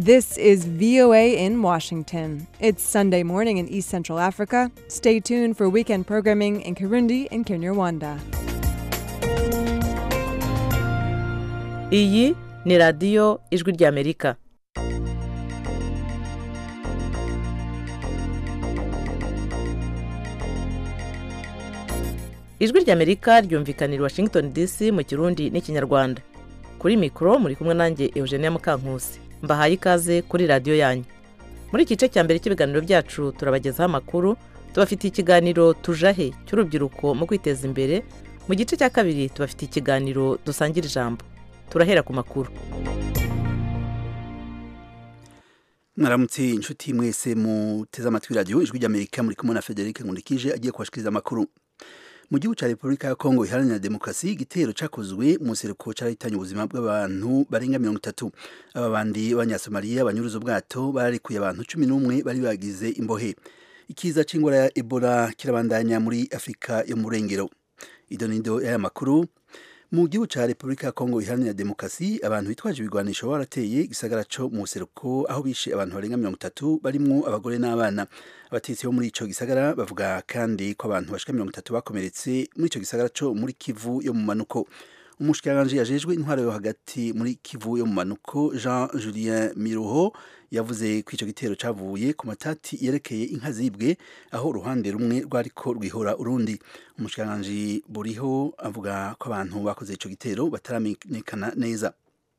This is VOA in Washington. It's Sunday morning in East Central Africa. Stay tuned for weekend programming in Kirundi and Kinyarwanda. iyi ni radiyo ijwi ry'amerika ijwi ry'amerika ryumvikanira i washington dc mu kirundi n'ikinyarwanda kuri mikoro muri kumwe nanjye eugenia mukankusi mbahaye ikaze kuri radiyo yanyu muri iki gice cya mbere cy'ibiganiro byacu turabagezaho amakuru tubafitiye ikiganiro tujahe cy'urubyiruko mu kwiteza imbere mu gice cya kabiri tubafitiye ikiganiro dusangira ijambo turahera ku makuru mwaramutse inshuti mwese muteze amatwi radiyo ijwi ry'amerika muri kumwe na federic nkundikije agiye kubashikiriza amakuru mu gihugu cya repubulika ya kongo iharanira demokarasi igitero cyakozwe mu seruko cyarahitanye ubuzima bw'abantu barenga mirongo itatu aba bandi b'abanyasomaliya banyuruza ubwato bararekuye abantu cumi n'umwe bari bagize imbohe ikiza cy'ingwara ya ebola kirabandanya muri afurika yo mu burengero idonido y'aya makuru mu gihugu cya repubulika ya kongo iharanira demokarasi abantu bitwaje ibigwanisho barateye igisagara cyo mu buseruko aho bishe abantu barenga mirongo itatu barimwo abagore n'abana abatetsi bo muri ico gisagara bavuga kandi ko abantu bashika mirongo itatu bakomeretse muri ico gisagara cyo muri kivu yo mu manuko umushikiranganji yajejwe intwaro yo hagati muri kivu yo mu manuko jean julien miruho yavuze ko icyo gitero cyavuye ku matati yerekeye inka zibwe aho uruhande rumwe rwariko rwihora urundi umushikiranganji buriho avuga ko abantu bakoze icyo gitero bataramenyekana neza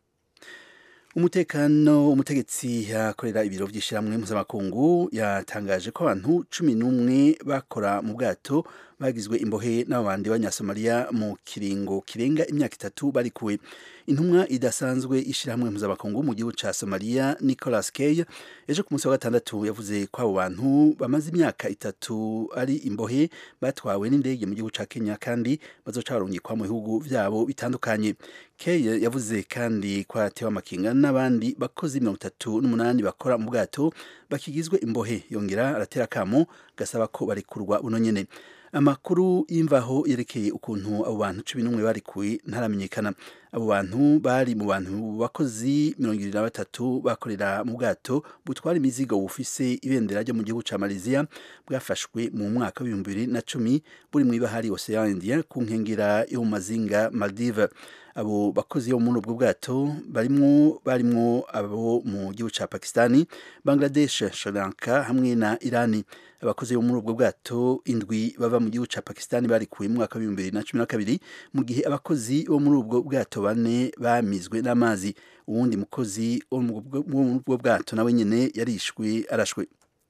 umutekano umutegetsi yakorera ibiro by'ishyirahamwe mpuzamakungu yatangaje ko abantu cumi n'umwe bakora mu bwato bagizwe imbohe n'abandi b'abanyasomaliya mu kiringo kirenga imyaka itatu barikuwe intumwa idasanzwe ishyirahamwe mpuzamakungu mu gihugu cya somaliya nicolas kay ejo ku munsi wa gatandatu yavuze ko abo bantu bamaze imyaka itatu ari imbohe batwawe n'indege mu gihugu cya kenya kandi bazoca barungikwa mu bihugu byabo bitandukanye kay yavuze kandi ko yatewe amakinga n'abandi bakozi mirongo itatu n'umunani bakora mu bwato bakigizwe imbohe yongera aratera akamo gasaba ko barekurwa buno nyene amakuru y'imvaho yerekeye ukuntu abo bantu cumi n'umwe barikuwe ntaramenyekana abo bantu bari mu bantu bakozi mirongo irindwi na batatu bakorera mu bwato butwara imizigo bufise ibendera ryo mu gihugu cya malaysia bwafashwe mu mwaka w'ibihumbi bibiri na cumi buri mu ibahari ocean india ku nkengera yo mu mazinga maldive abo bakozi bo muri ubwo bwato barimwo barimwo abo mu gihugu cya pakistani bangladesh sri lanka hamwe na irani abakozi bo muri ubwo bwato indwi bava mu gihugu cya pakistani barikuwe mu mwaka w'ibihumbi bibiri na cumi na kabiri mu gihe abakozi bo muri ubwo bwato bane bamizwe n'amazi uwundi mukozi wo muri ubwo bwato nawe nyine yarishwe arashwe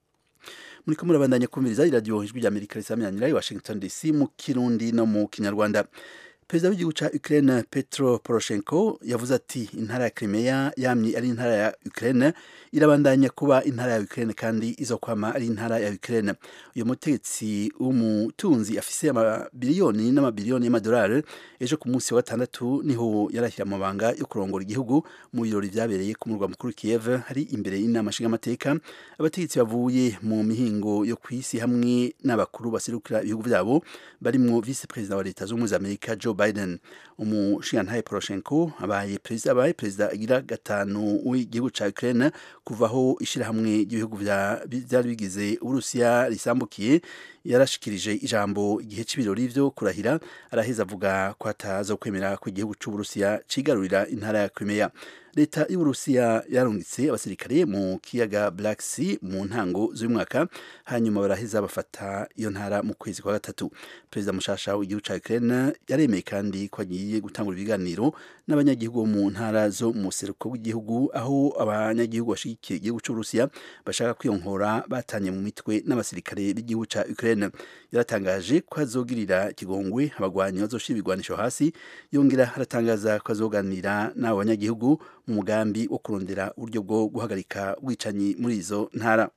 muri ko murabandanya kumviriza iradiyo ijwi rya amerika risamyanira i washington dc mu kirundi no mu kinyarwanda perezida w'igihugu cya Ukraine Petro Poroshenko yavuze ati intara ya Crimea yamye ari intara ya Ukraine irabandanya kuba intara ya Ukraine kandi izokwama ari intara ya Ukraine uyu mutegetsi w'umutunzi afise amabiliyoni n'amabiliyoni y'amadolari ejo ku munsi wa gatandatu niho yarashyira amabanga yo kurongora igihugu mu birori byabereye ku murwa mukuru Kiev hari imbere y'inama nshingamateka abategetsi bavuye mu mihingo yo ku isi hamwe n'abakuru baserukira ibihugu byabo barimwo vice perezida wa leta z'ubumwe za Amerika Joe Biden umushingantahe Poroshenko abaye perezida abaye perezida agira gatanu w'igihugu ca Ukraine kuvaho ishirahamwe ry'ibihugu byari bigize Urusiya risambukiye yarashikirije ijambo igihe c'ibirori vyo kurahira araheza avuga ko ataza kwemera ko igihugu c'Uburusiya cigarurira intara ya Crimea leta y'uburusiya yarungitse abasirikare mu kiyaga Black Sea mu ntango z'uyu mwaka hanyuma baraheza bafata iyo ntara mu kwezi kwa gatatu perezida mushasha w'igihugu ca Ukraine yaremeye kandi ko agiye gutangura ibiganiro n'abanyagihugu bo mu ntara zo mu seruko w'igihugu aho abanyagihugu bashigikiye igihugu c'uburusiya bashaka kwiyonkora batanye mu mitwe n'abasirikare b'igihugu ca Ukraine yaratangaje ko azogirira kigongwe abagwanyi bazoshira ibigwanisho hasi yongera aratangaza ko azoganira n'abo banyagihugu mu mugambi wo kurondera uburyo bwo guhagarika ubwicanyi muri izo ntara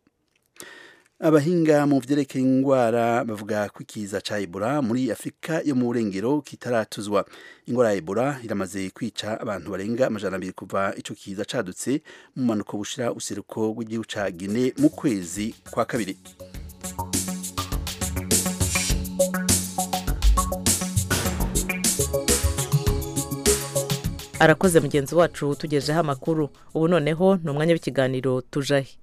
abahinga mu vyerekeye ingwara bavuga ko ikiza ca Ebola muri Afrika yo mu burengero kitaratuzwa ingwara ya Ebola iramaze kwica abantu barenga amajana abiri kuva ico kiza cadutse mu manuko bushira useruko rw'igihugu ca Guinea mu kwezi kwa kabiri arakoze mugenzi wacu tugejeho amakuru ubu noneho ni umwanya w'ikiganiro tujahe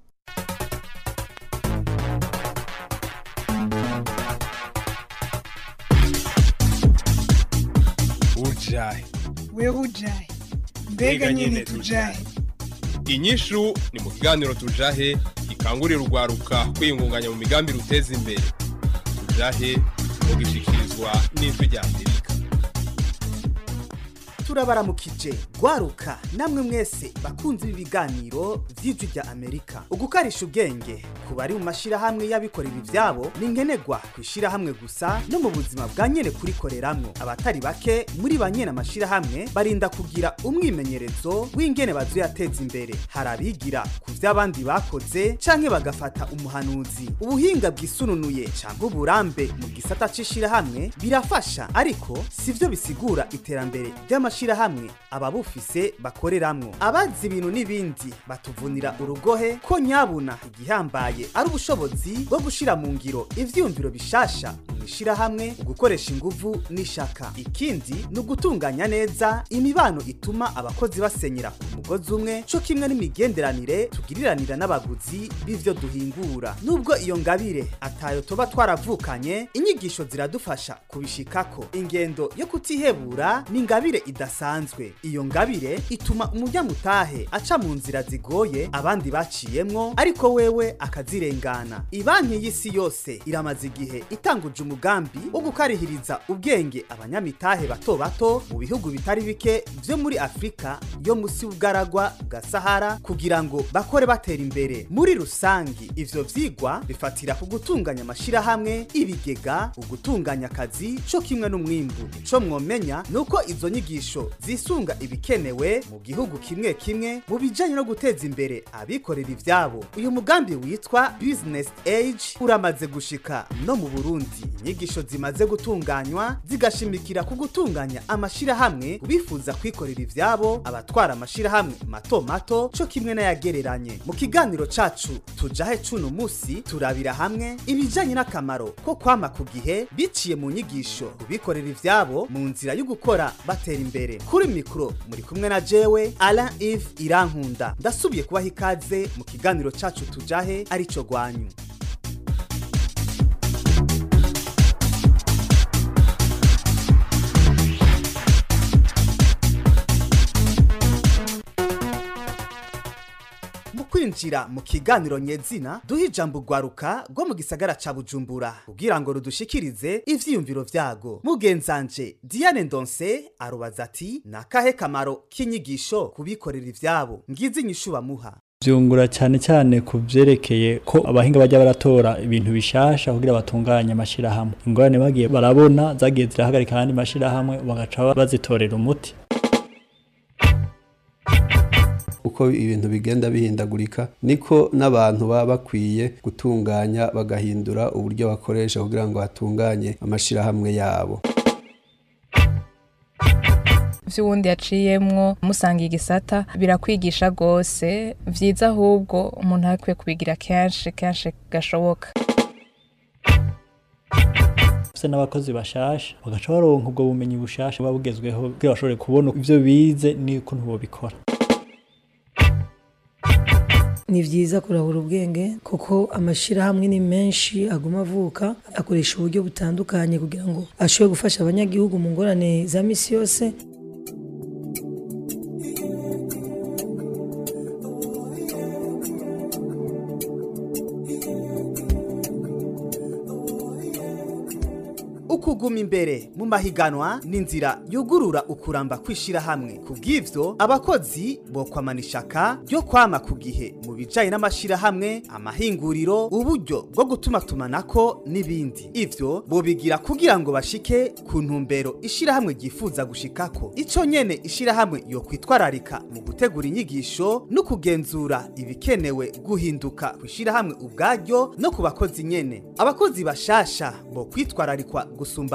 ujahe wewe ujahe mbega nyine tujahe inyishu ni mu kiganiro tujahe gikangurira urwaruka kwiyungunganya mu migambi ruteza imbere tujahe mugishikirizwa n'ijwi rya amerika turabaramukije gwaruka namwe mwese bakunze ibi biganiro vy'ijwi rya amerika ugukarisha ubwenge ku bari mu mashirahamwe y'abikorera ivyabo ni nkenerwa ku ishirahamwe gusa no mu buzima bwa nyene kurikoreramwo abatari bake muri ba nyene amashirahamwe barinda kugira umwimenyerezo w'ingene bazoyateza imbere hari abigira ku vy'abandi bakoze canke bagafata umuhanuzi ubuhinga bwisununuye canke uburambe mu gisata c'ishirahamwe birafasha ariko sivyo bisigura iterambere ry'amashirahamwe ababufise bakoreramwo abazi ibintu n'ibindi batuvunira urugohe ko nyabuna igihambaye ari ubushobozi bwo gushira mu ngiro ivyiyumviro bishasha mu ishirahamwe ugukoresha inguvu n'ishaka ikindi ni ugutunganya neza imibano ituma abakozi basenyera ku mugozi umwe co kimwe n'imigenderanire tugiriranira n'abaguzi b'ivyo duhingura nubwo iyo ngabire atayo tuba twaravukanye inyigisho ziradufasha kubishikako ingendo yo kutihebura ni ingabire idasanzwe iyo ngabire ituma umunyamutahe aca mu nzira zigoye abandi baciyemwo ariko wewe akazirengana ibanki y'isi yose iramaze igihe itanguje umugambi wo gukarihiriza ubwenge abanyamitahe bato bato mu bihugu bitari bike vyo muri afurika yo musi y'ubwaragwa bwa sahara kugira ngo bakore batera imbere muri rusangi ivyo vyigwa bifatira ku gutunganya amashirahamwe ibigega ugutunganya akazi co kimwe n'umwimbu ico mwomenya ni uko izo nyigisho zisunga ibikenewe mu gihugu kimwe kimwe mu bijanye no guteza imbere abikorera ivyabo uyu mugambi witwa business age uramaze gushika no mu burundi inyigisho zimaze gutunganywa zigashimikira ku gutunganya amashirahamwe bifuza kwikorera ivyabo abatwara amashirahamwe mato mato co kimwe n'ayagereranye mu kiganiro cacu tujahe cuno musi turabira hamwe ibijanye n'akamaro ko kwama ku gihe biciye mu nyigisho bikorera ivyabo mu nzira yo gukora batera imbere kuri mikoro muri kumwe na jewe Alain Yves Irankunda ndasubiye kubaha ikaze mu kiganiro cacu tujahe arico gwanyu mu kwinjira mu kiganiro nyezina duha ijambo urwaruka rwo mu gisagara ca bujumbura kugira ngo rudushikirize ivyiyumviro vyago mugenzanje diane ndonse arubaza ati ni akahe kamaro k'inyigisho kubikorera ivyabo ngizi inyishu bamuha byungura cyane cyane ku byerekeye ko abahinga bajya baratora ibintu bishasha kugira batunganye amashirahamwe ingorane bagiye barabona zagiye zirahagarika ahandi mashirahamwe bagaca bazitorera umuti uko ibintu bigenda bihindagurika niko n'abantu baba bakwiye gutunganya bagahindura uburyo bakoresha kugira ngo hatunganye amashirahamwe yabo vy'uwundi yaciyemwo musanga igisata birakwigisha rwose vyiza ahubwo umuntu akwiye kubigira kenshi kenshi gashoboka se n'abakozi bashasha bagaca baronka ubwo bumenyi bushasha buba bugezweho kugira bashobore kubona ivyo bize n'ukuntu bobikora ni byiza kurahura ubwenge kuko amashyirahamwe ni menshi aguma avuka akoresha uburyo butandukanye kugira ngo ashobore gufasha abanyagihugu mu ngorane za misi yose ukuguma imbere mu mahiganwa ni inzira yugurura ukuramba kw'ishirahamwe ku bw'ivyo abakozi bokwamana ishaka ryo kwama ku gihe mu bijanye n'amashirahamwe amahinguriro uburyo bwo gutuma tumanako n'ibindi ivyo bobigira kugira ngo bashike ku ntumbero ishirahamwe ryifuza gushikako ico nyene ishirahamwe yo kwitwararika mu gutegura inyigisho no kugenzura ibikenewe guhinduka kw'ishirahamwe ubwaryo no ku bakozi nyene abakozi bashasha bo kwitwararikwa gusumba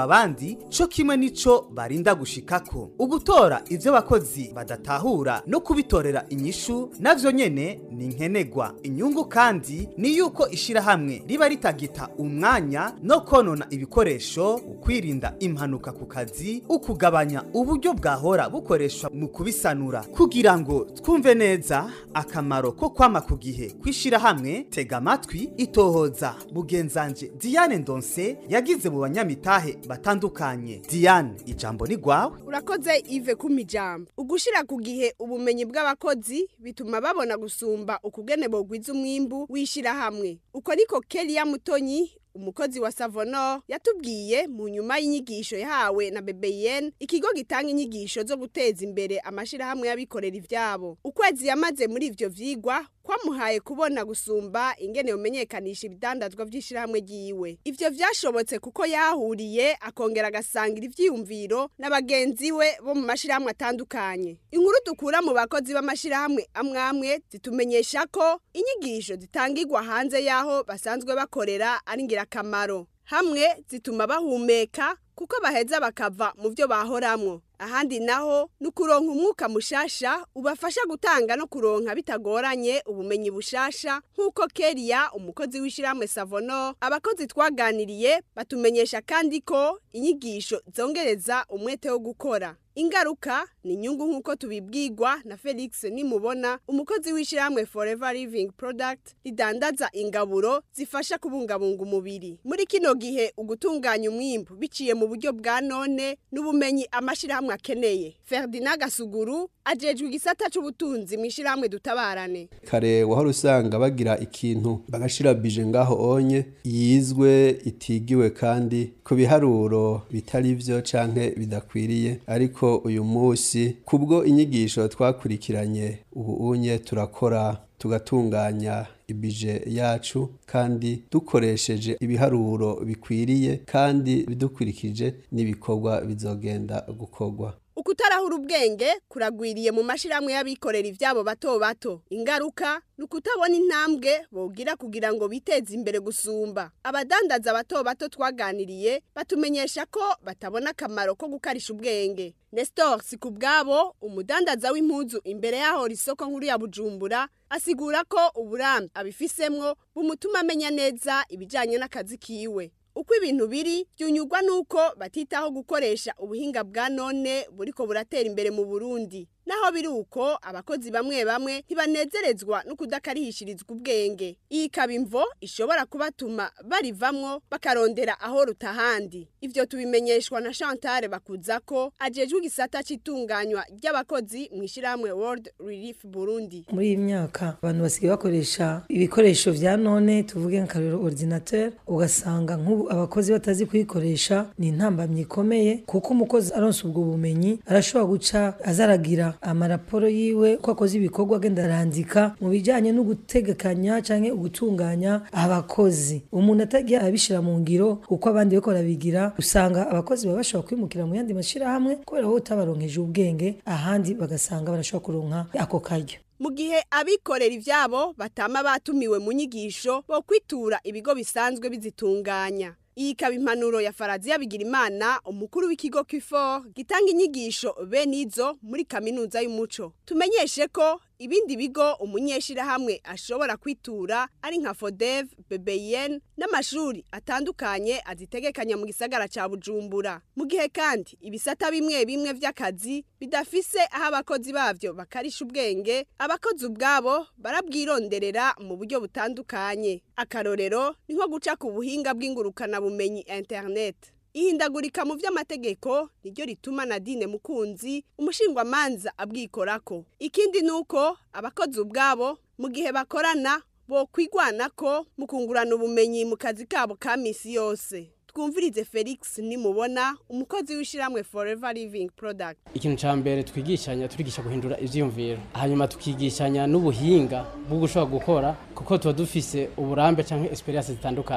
abandi co kimwe nico barinda gushikako ugutora ivyo abakozi badatahura no kubitorera inyishu navyo nyene ni nkenegwa inyungu kandi ni yuko ishirahamwe riba ritagita umwanya no konona ibikoresho ukwirinda impanuka ku kazi ukugabanya uburyo bwahora bukoreshwa mu kubisanura kugira ngo twumve neza akamaro ko kwama ku gihe kw'ishirahamwe tega amatwi itohoza mugenzanje diane ndonse yagize mu banyamitahe batandukanye diane ijambo ni gwawe urakoze ive kuma ijambo ugushira ku gihe ubumenyi bw'abakozi bituma babona gusumba ukugene bogwiza umwimbu w'ishirahamwe uko niko Kelia Mutonyi umukozi wa Savonor yatubwiye mu nyuma y'inyigisho yahawe na BBN ikigo gitanga inyigisho zo guteza imbere amashirahamwe y'abikorera ivyabo ukwezi yamaze muri ivyo vyigwa kwamuhaye kubona gusumba ingene yomenyekanisha ibidandazwa vy'ishirahamwe ryiwe ivyo vyashobotse kuko yahuriye akongera agasangira ivyiyumviro n'abagenzi we bo mu mashirahamwe atandukanye inkuru dukura mu bakozi b'amashirahamwe amwe amwe zitumenyesha ko inyigisho zitangirwa hanze y'aho basanzwe bakorera ari ngirakamaro hamwe zituma bahumeka kuko baheza bakava mu byo bahoramwo ahandi naho ni ukuronka umwuka mushasha ubafasha gutanga no kuronka bitagoranye ubumenyi bushasha nk'uko keriya umukozi w'ishyirahamwe savono abakozi twaganiriye batumenyesha kandi ko inyigisho zongereza umwete wo gukora ingaruka ni inyungu nk'uko tubibwirwa na felix nimubona umukozi w'ishyirahamwe forever living product ridandaza ingaburo zifasha kubungabunga umubiri muri kino gihe ugutunganya umwimbu biciye mu buryo bwa none n'ubumenyi amashyirahamwe akeneye ferdinand gasuguru ajejwe igisata c'ubutunzi mu ishyirahamwe dutabarane kare wahora usanga bagira ikintu bagashira bije ngaho onye yizwe itigiwe kandi ku biharuro bitari vyo canke bidakwiriye ariko uyu munsi kubwo inyigisho twakurikiranye ubu unye turakora tugatunganya ibije yacu kandi dukoresheje ibiharuro bikwiriye kandi bidukurikije n'ibikorwa bizogenda gukorwa ukutarahura ubwenge kuragwiriye mu mashirahamwe y'abikorera ivyabo bato bato ingaruka ni ukutabona intambwe bogira kugira ngo biteze imbere gusumba abadandaza bato bato twaganiriye batumenyesha ko batabona akamaro ko gukarisha ubwenge nestor si ku bwabo umudandaza w'impuzu imbere y'aho isoko nkuru ya bujumbura asigura ko uburambe abifisemwo bumutuma amenya neza ibijyanye n'akazi kiwe uko ibintu biri byunyurwa nuko batitaho gukoresha ubuhinga bwa none buriko buratera imbere mu Burundi naho biri uko abakozi bamwe bamwe ntibanezerezwa no kudakarihishirizwa ubwenge iyi ikaba imvo ishobora kubatuma barivamwo bakarondera aho rutahandi ivyo tubimenyeshwa na Chantal bakuza ko ajejwe igisata c'itunganywa ry'abakozi mu ishyirahamwe World Relief Burundi muri iyi myaka abantu basigaye bakoresha ibikoresho vya none tuvuge nka ordinateur ugasanga nk'ubu abakozi batazi kuyikoresha ni intambamyi ikomeye kuko umukozi aronse ubwo bumenyi arashobora guca azaragira amaraporo yiwe ko akoze ibikorwa agenda arandika mu bijyanye no gutegekanya cyangwa gutunganya abakozi umuntu atagiye abishyira mu ngiro uko abandi bariko barabigira usanga abakozi baba bashobora kwimukira mu yandi mashyirahamwe kubera ko utabaronkeje ubwenge ahandi bagasanga barashobora kuronka ako karyo mu gihe abikorera ivyabo batama batumiwe mu nyigisho bo kwitura ibigo bisanzwe bizitunganya iyi ikaba impanuro ya faraziya bigirimana umukuru w'ikigo kifor gitanga inyigisho bene izo muri kaminuza y'umuco tumenyeshe ko ibindi bigo umunyeshirahamwe ashobora kwitura ari nka fodev bbn n'amashuri atandukanye azitegekanya mu gisagara ca bujumbura mu gihe kandi ibisata bimwe bimwe vy'akazi bidafise aho abakozi bavyo bakarisha ubwenge abakozi ubwabo barabwironderera mu buryo butandukanye akarorero ni nko guca ku buhinga bw'ingurukana bumenyi internet ihindagurika mu vy'amategeko niryo rituma Nadine Mukunzi umushingwamanza abwikorako ikindi nuko abakozi ubwabo mu gihe bakorana bo kwigwanako mu kungurana ubumenyi mu kazi kabo ka misi yose twumvirize Felix nimubona umukozi w'ishiramwe Forever Living Product ikintu ca mbere twigishanya turigisha guhindura ivyiyumviro hanyuma tukigishanya n'ubuhinga bwo gushobora gukora kuko tuba dufise uburambe canke experience zitandukanye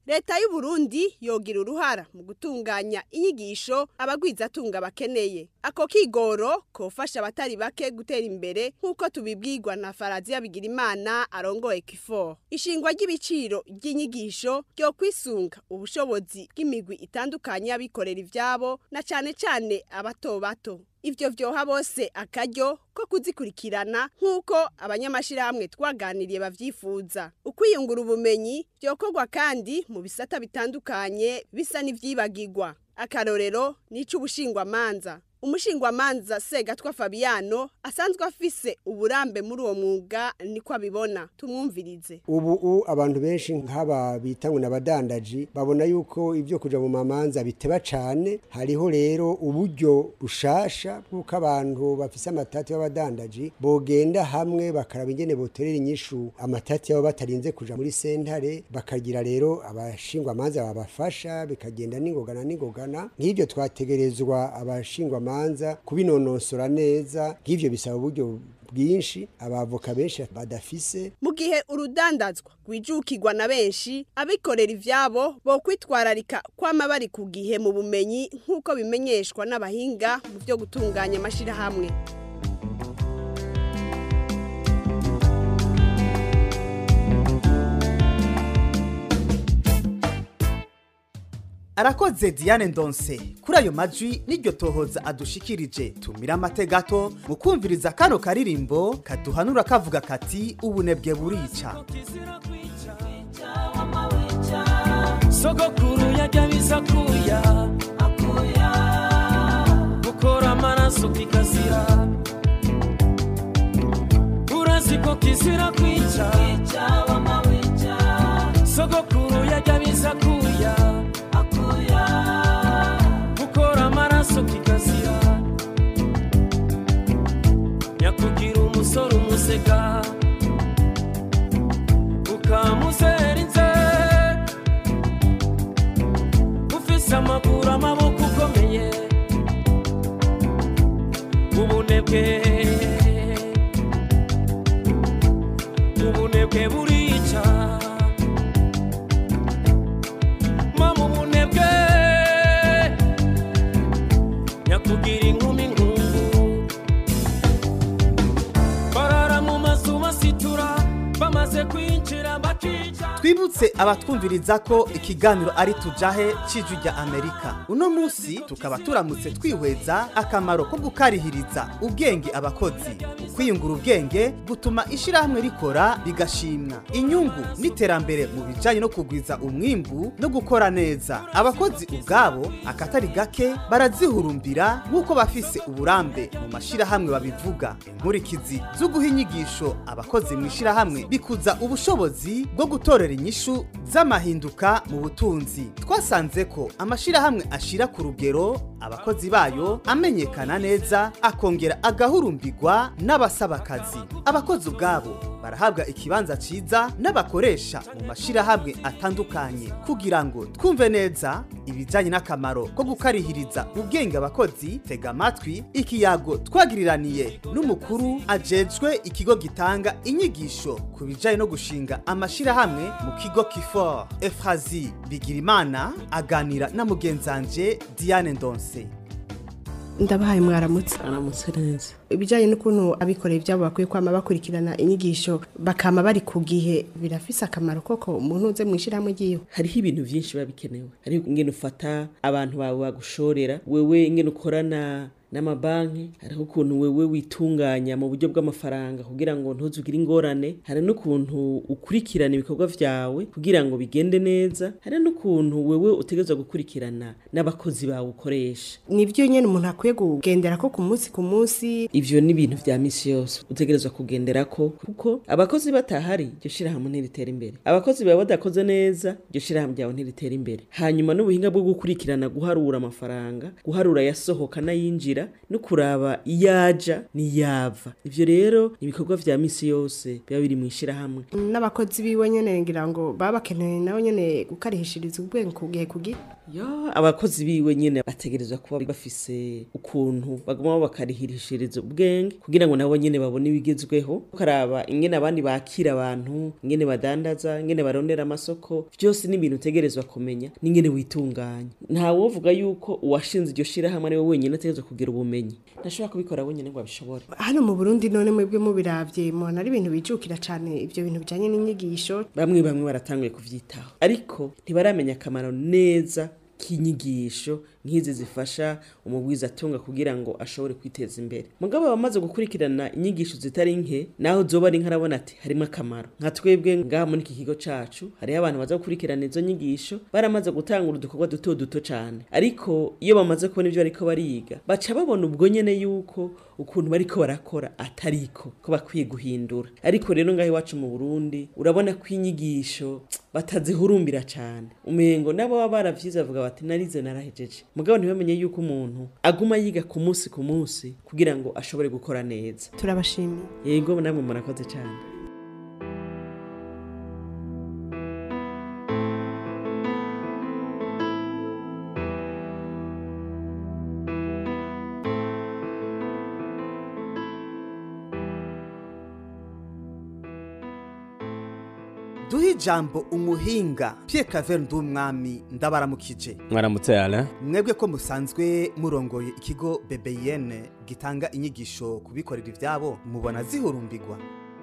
leta y'u Burundi yogira uruhara mu gutunganya inyigisho abagwizatunga bakeneye ako kigoro kofasha abatari bake gutera imbere nk'uko tubibwirwa na Faraziya Bigirimana arongoye kifor ishingwa ry'ibiciro ry'inyigisho ryo kwisunga ubushobozi bw'imigwi itandukanye y'abikorera ivyabo na cane cane abato bato ivyo vyoha bose akaryo ko kuzikurikirana nk'uko abanyamashirahamwe twaganiriye bavyifuza ukwiyungura ubumenyi vyokorwa kandi mu bisata bitandukanye bisa n'ivyibagirwa akarorero n'ic'ubushingwamanza umushingwamanza segatwa fabiano asanzwe afise uburambe muri uwo mwuga niko abibona tumwumvirize ubu abantu benshi nk'aba bita ngo n'abadandaji babona yuko ibyo kuja mu mamanza biteba cane hariho rero uburyo bushasha bw'uko abantu bafise amatati y'abadandaji bogenda hamwe bakaraba ingene botorera inyishu amatati yabo batarinze kuja muri sentare bakagira rero abashingwamanza babafasha bikagenda n'ingogana n'ingogana nk'ibyo twategerezwa abashingwamanza kubinonosora neza nk'ivyo bisaba uburyo bwinshi abavoka benshi badafise mu gihe urudandazwa rwijukirwa na benshi abikorera ivyabo bo kwitwararika kwama bari ku gihe mu bumenyi nk'uko bimenyeshwa n'abahinga mu byo gutunganya amashirahamwe arakoze diane ndonse kuri ayo majwi n'iryo tohoza adushikirije tumira amate gato mu kumviriza kano karirimbo kaduhanura kavuga kati ubunebwe burica sogokuru yajya biza kuya akuya gukora amaraso kikazira urazi ko kizira kwica sogokuru yajya biza kuya akuya gukora amaraso kikazira nyakugira umusore umusega ukamuzera inze ufise amaguru amaboko ukomeye ubunebwe ubunebwe burica mama ubunebwe nyakugira inkumi nkungu barara mu mazu basitura bamaze kwinjira bakica twibutse abatwumviriza ko ikiganiro ari tujahe c'ijwi rya amerika uno munsi tukaba turamutse twihweza akamaro ko gukarihiriza ubwenge abakozi kwiyungura ubwenge gutuma ishirahamwe rikora rigashimwa inyungu n'iterambere mu bijanye no kugwiza umwimbu no gukora neza abakozi ubwabo akatari gake barazihurumbira nk'uko bafise uburambe mu mashirahamwe babivuga inkurikizi zo guha inyigisho abakozi mu ishirahamwe bikuza ubushobozi bwo gutorera inyishu z'amahinduka mu butunzi twasanze ko amashirahamwe ashira ku rugero abakozi bayo amenyekana neza akongera agahurumbirwa n'abasaba akazi abakozi ubwabo barahabwa ikibanza ciza n'abakoresha mu mashirahamwe atandukanye kugira ngo twumve neza ibijanye n'akamaro ko gukarihiriza ubwenge abakozi tega amatwi ikiyago twagiriraniye n'umukuru ajejwe ikigo gitanga inyigisho ku bijanye no gushinga amashirahamwe mu kigo kifor efrazi bigirimana aganira na mugenzanje diane ndonse ndabahaye mwaramutse aramutse neza ibijyanye n'ukuntu abikorera ibyabo bakwiye kwama bakurikirana inyigisho bakama bari ku gihe birafise akamaro koko umuntu uze mu ishyirahamwe ry'iwe hariho ibintu byinshi biba bikenewe hariho ingene ufata abantu bawe bagushorera wewe ingene ukorana n'amabanki hariho ukuntu wewe witunganya mu buryo bw'amafaranga kugira ngo ntuzugire ingorane hari n'ukuntu ukurikirana ibikorwa vyawe kugira ngo bigende neza hari n'ukuntu wewe utegerezwa gukurikirana n'abakozi bawe ukoresha nibyo nyene umuntu akwiye kugendera ko ku munsi ku munsi ivyo ni ibintu vya misi yose utegerezwa kugenderako kuko abakozi batahari iryo shirahamwe ntiritera imbere abakozi bawe badakoze neza iryo shirahamwe ryawe ntiritera imbere hanyuma n'ubuhinga bwo gukurikirana guharura amafaranga guharura yasohoka n'ayinjira no kuraba iyaja n'iyava ivyo rero ni ibikorwa vya misi yose biba biri mu ishirahamwe n'abakozi biwe nyene ngira ngo baba bakeneye nabo nyene gukarihishiriza ubwenge ku gihe ku gihe yo abakozi biwe nyene bategerezwa kuba bafise ukuntu baguma bakarihirishiriza ubwenge kugira ngo nabo nyene babone ibigezweho ukaraba ingene abandi bakira abantu ingene badandaza ingene barondera amasoko vyose ni ibintu utegerezwa kumenya n'ingene witunganya nta wovuga yuko uwashinze iryo shirahamwe ari we wenyene ategerezwa kugira ubumenyi ntashobora kubikora wenyene ngo abishobore hano mu burundi none mwebwe mubiravye mubona ari ibintu bijukira cane ivyo bintu bijanye n'inyigisho bamwe bamwe baratanguye kuvyitaho ariko ntibaramenya akamaro neza k'inyigisho nk'izi zifasha umubwiza atunga kugira ngo ashobore kwiteza imbere mugabo abamaze gukurikirana inyigisho zitari nke naho zoba ari nkarabona ati harimo akamaro nka twebwe ngaha muri iki kigo cacu hariho abantu baza gukurikirana izo nyigisho baramaze gutangura udukorwa duto duto cane ariko iyo bamaze kubona ibyo bariko bariga baca babona ubwo nyene yuko ukuntu bariko barakora atariko ko bakwiye guhindura ariko rero ngaho iwacu mu Burundi urabona ko inyigisho batazihurumbira cane umengo nabo baba baravyize bavuga bati narize narahejeje mugabo ntibamenye yuko umuntu aguma yiga ku munsi ku munsi kugira ngo ashobore gukora neza turabashimiye yego namwe murakoze cyane duhe ijambo umuhinga Pierre Claver Ndumwami ndabaramukije mwaramutse ala mwebwe ko musanzwe murongoye ikigo BBN gitanga inyigisho kubikorera ivyabo mubona zihurumbirwa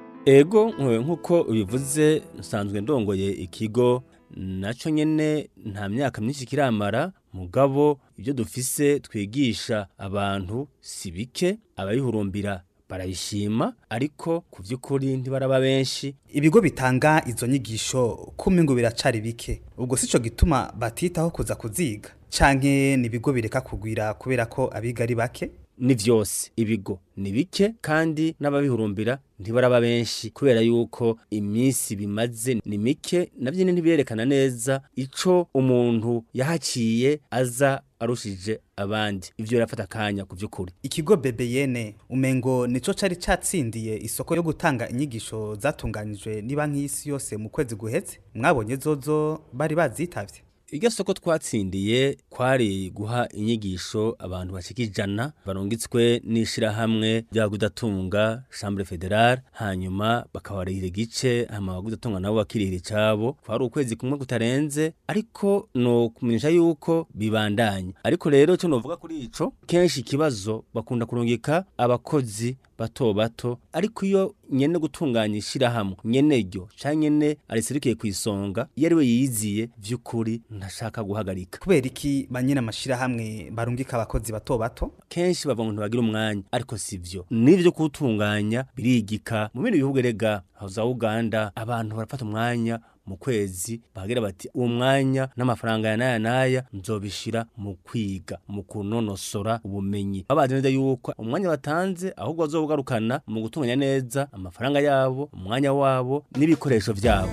ego nk'uko ubivuze nsanzwe ndongoye ikigo nacyo nyine nta myaka myinshi kiramara mugabo ibyo dufise twigisha abantu si bike abayihurumbira barayishima ariko ku by'ukuri ntibaraba benshi ibigo bitanga izo nyigisho kumwe ngo biracari bike ubwo sico gituma batitaho kuza kuziga canke ni ibigo bireka kugwira kubera ko abiga ari bake ni vyose ibigo ni bike kandi n'ababihurumbira ntibaraba benshi kubera yuko iminsi bimaze ni mike navyo ntibirerekana neza ico umuntu yahaciye aza arushije abandi ivyo birafata akanya ku vy'ukuri ikigo BBN umengo nico cari catsindiye isoko yo gutanga inyigisho zatunganijwe niba nk'isi yose mu kwezi guheze mwabonye zozo bari bazitavye iryo soko twatsindiye kwari guha inyigisho abantu bashika ijana barungitswe n'ishirahamwe rya gudatunga chambre fédérale hanyuma bakabarihira igice hama abagudatunga nabo bakirihira icabo kwari ukwezi kumwe kutarenze ariko no kumenyesha yuko bibandanya ariko rero cyo novuga kuri ico kenshi ikibazo bakunda kurungika abakozi bato bato ariko iyo nyene gutunganya ishirahamwe nyene ryo canke nyene ariserukiye ku isonga iyo ari we yiziye vy'ukuri ntashaka guhagarika kubera iki banyine amashirahamwe barungika abakozi bato bato kenshi bavuga ngo ntibagira umwanya ariko sivyo n'ivyo kuwutunganya birigika mu bindi bihugu erega aho za uganda abantu barafata umwanya mu kwezi bagira bati uwo mwanya n'amafaranga ya naya naya nzobishira mu kwiga mu kunonosora ubumenyi babazi neza yuko umwanya batanze ahubwo bazobugarukana mu gutunganya neza amafaranga yabo umwanya wabo n'ibikoresho vyabo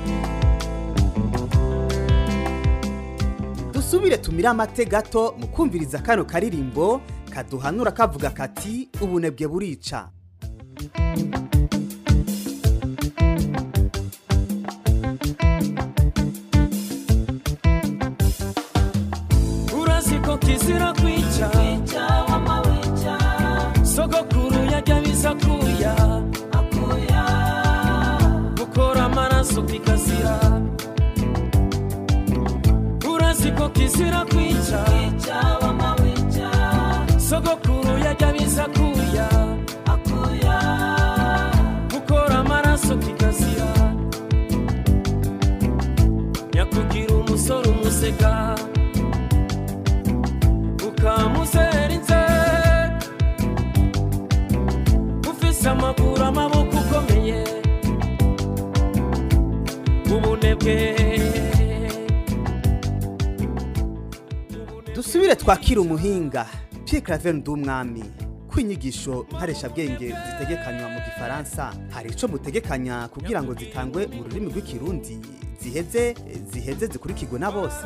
dusubire tumire amate gato mu kumviriza kano karirimbo kaduhanura kavuga kati ubunebwe burica urazi ko kizira kwica sogokuru yajya biza kuya gukora amaraso kikazira urazi ko kizira kwica sogokuru yajya biza kuya gukora amaraso kikazira nyakugira umusore umuseka ukamuzera inze ufise amaguru amaboko ukomeye ubunebwe dusubire twakira umuhinga Pierre Claver Ndumwami kwinyigisho nkaresha bwenge zitegekanywa mu gifaransa hari ico mutegekanya kugira ngo zitangwe mu rurimi rw'ikirundi ziheze ziheze zikurikirwe na bose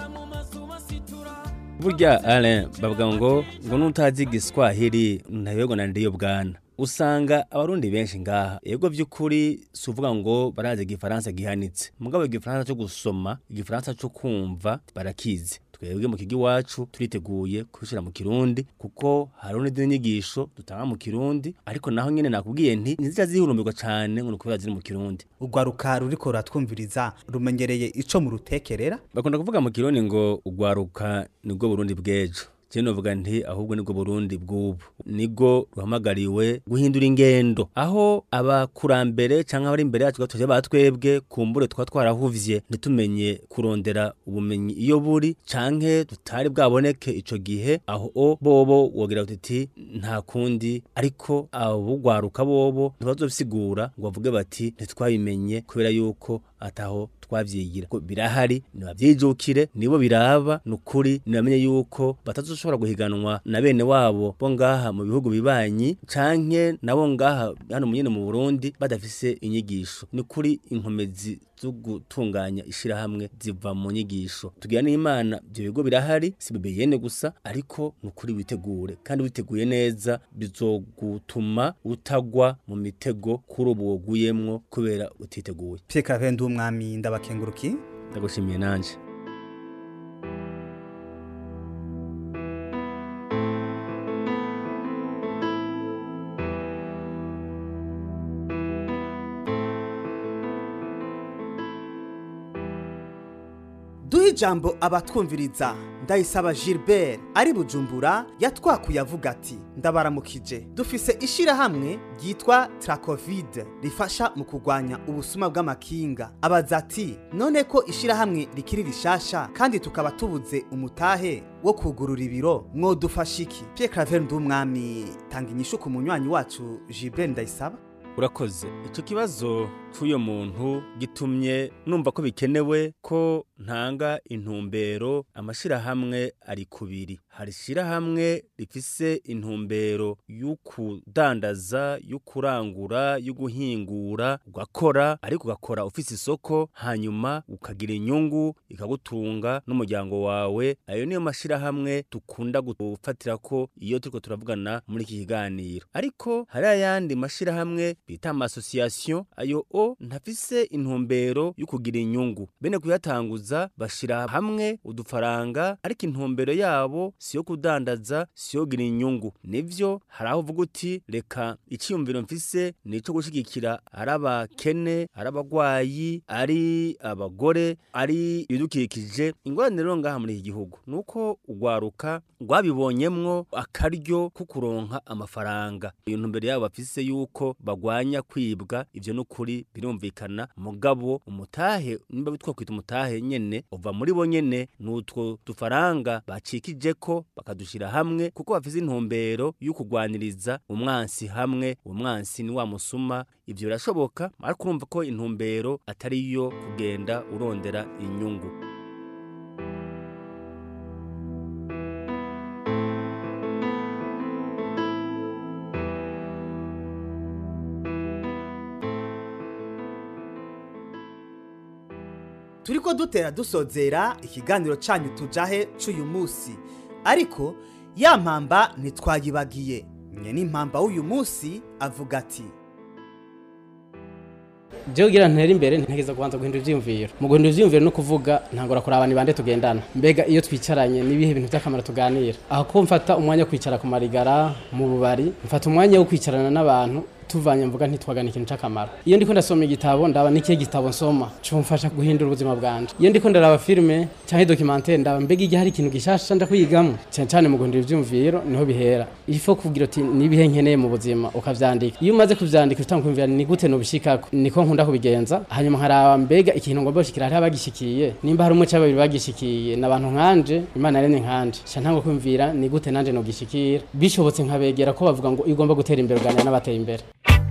burya Alain bavuga ngo ngo nutazi igiswahili ntayogo na ndiyo bwana usanga abarundi benshi ngaha yego vy'ukuri si uvuga ngo barazi igifaransa gihanitse mugabo igifaransa cyo gusoma igifaransa cyo kumva barakizi twebwe mu kigo iwacu turiteguye kubishyira mu kirundi kuko hariho n'izindi nyigisho dutanga mu kirundi ariko naho nyine nakubwiye nti ntizija zihurumbirwa cyane ngo ni ukubera ziri mu kirundi urwaruka ruriko ruratwumviriza rumenyereye ico mu rutekerera bakunda kuvuga mu kirundi ngo urwaruka nibwo burundi bw'ejo Jeno novuga nti ahubwo nibwo Burundi bw'ubu nigo ruhamagariwe guhindura ingendo aho abakurambere canke abari imbere yacu gatoje batwebwe kumbure twa twarahuvye ntitumenye kurondera ubumenyi iyo buri canke tutari bwaboneke ico gihe aho o bobo wogira uti nta kundi ariko abugwaruka bobo ntibazobisigura ngo bavuge bati ntitwabimenye kubera yuko ataho twavyigira ko birahari nibavyijukire nibo biraba nukuri nibamenye yuko batazoshobora guhiganwa na bene wabo bo ngaha mu bihugu bibanyi canke nabo ngaha hano munyene mu Burundi badafise inyigisho nukuri inkomezi zo gutunganya ishirahamwe ziva mu nyigisho tugira n'imana ibyo bigo birahari si bibeyene gusa ariko nukuri witegure kandi witeguye neza bizogutuma utagwa mu mitego kuri ubu woguyemwo kubera utiteguye Pierre Claver umwami ndabakenguruki ndagushimiye nanje duhe ijambo abatwumviriza ndayisaba gilbert ari bujumbura yatwakuye avuga ati ndabaramukije dufise ishirahamwe ryitwa trakovide rifasha mu kurwanya ubusuma bw'amakinga abaza ati none ko ishirahamwe rikiri rishasha kandi tukaba tubuze umutahe wo kugurura ibiro mwodufasha iki pierre claver ndumwami tanga inyishu ku munywanyi wacu gilbert ndayisaba urakoze icyo kibazo cy'uyo muntu gitumye numva ko bikenewe ko ntanga intumbero amashyirahamwe ari kubiri hari ishyirahamwe rifise intumbero y'ukudandaza y'ukurangura y'uguhingura ugakora ariko ugakora ufise isoko hanyuma ukagira inyungu ikagutunga n'umuryango wawe ayo niyo mashyirahamwe dukunda gufatira ko iyo turiko turavugana muri iki kiganiro ariko hari ayandi mashyirahamwe bita amasosiyasiyo ayo o ntafise intumbero yo kugira inyungu bene kuyatanguza bashira hamwe udufaranga ariko intumbero yabo si yo kudandaza si yo kugira inyungu nivyo hari aho uvuga uti reka iciyumviro mfise ni ico gushigikira ari abakene ari abagwayi ari abagore ari ibidukikije ingorane rero ngaha muri iki gihugu nuko ugwaruka rwabibonyemwo akaryo ko kuronka amafaranga iyo ntumbero yabo bafise yuko bagwanya kwibwa ivyo n'ukuri birumvikana mugabo umutahe nimba bitwa kwita umutahe nyene uva muri bo nyene n'utwo dufaranga bacikije ko bakadushira hamwe kuko bafise intumbero y'ukugwaniriza umwansi hamwe umwansi ni wa musuma ivyo birashoboka ariko urumva ko intumbero atari yo kugenda urondera inyungu turiko dutera dusozera ikiganiro canyu tujahe c'uyu musi ariko ya mpamba ntitwayibagiye nye n'impamba w'uyu musi avuga ati jewe kugira ntera imbere ntegeza kubanza guhindura ivyiyumviro mu guhindura ivyiyumviro no kuvuga ntangora kuraba ni bande tugendana mbega iyo twicaranye nibihe bintu vy'akamaro tuganira aho ko mfata umwanya wo kwicara ku marigara mu bubari mfata umwanya wo kwicarana n'abantu tuvanye mvuga ntitwagana ikintu c'akamaro iyo ndiko ndasoma igitabo ndaba n'ikihe gitabo nsoma cumfasha guhindura ubuzima bwanje iyo ndiko ndaraba filime canke documentaire ndaba mbega igihe hari ikintu gishasha nja kuyigamwo cane cane mu guhindura ivyumviro niho bihera ifo kugira uti nibihe nkeneye mu buzima ukavyandika iyo umaze kuvyandika utanga kumvira ni gute nobishikako niko nkunda kubigenza hanyuma nkaraba mbega ikintu ngomba gushikira hariho abagishikiye nimba hari umwe canke babiri bagishikiye n'abantu nkanje imana yaremye nkanje ca ntanga kumvira ni gute nanje nogishikira bishobotse nkabegera ko bavuga ngo iyo ugomba gutera imbere uganira n'abateye imbere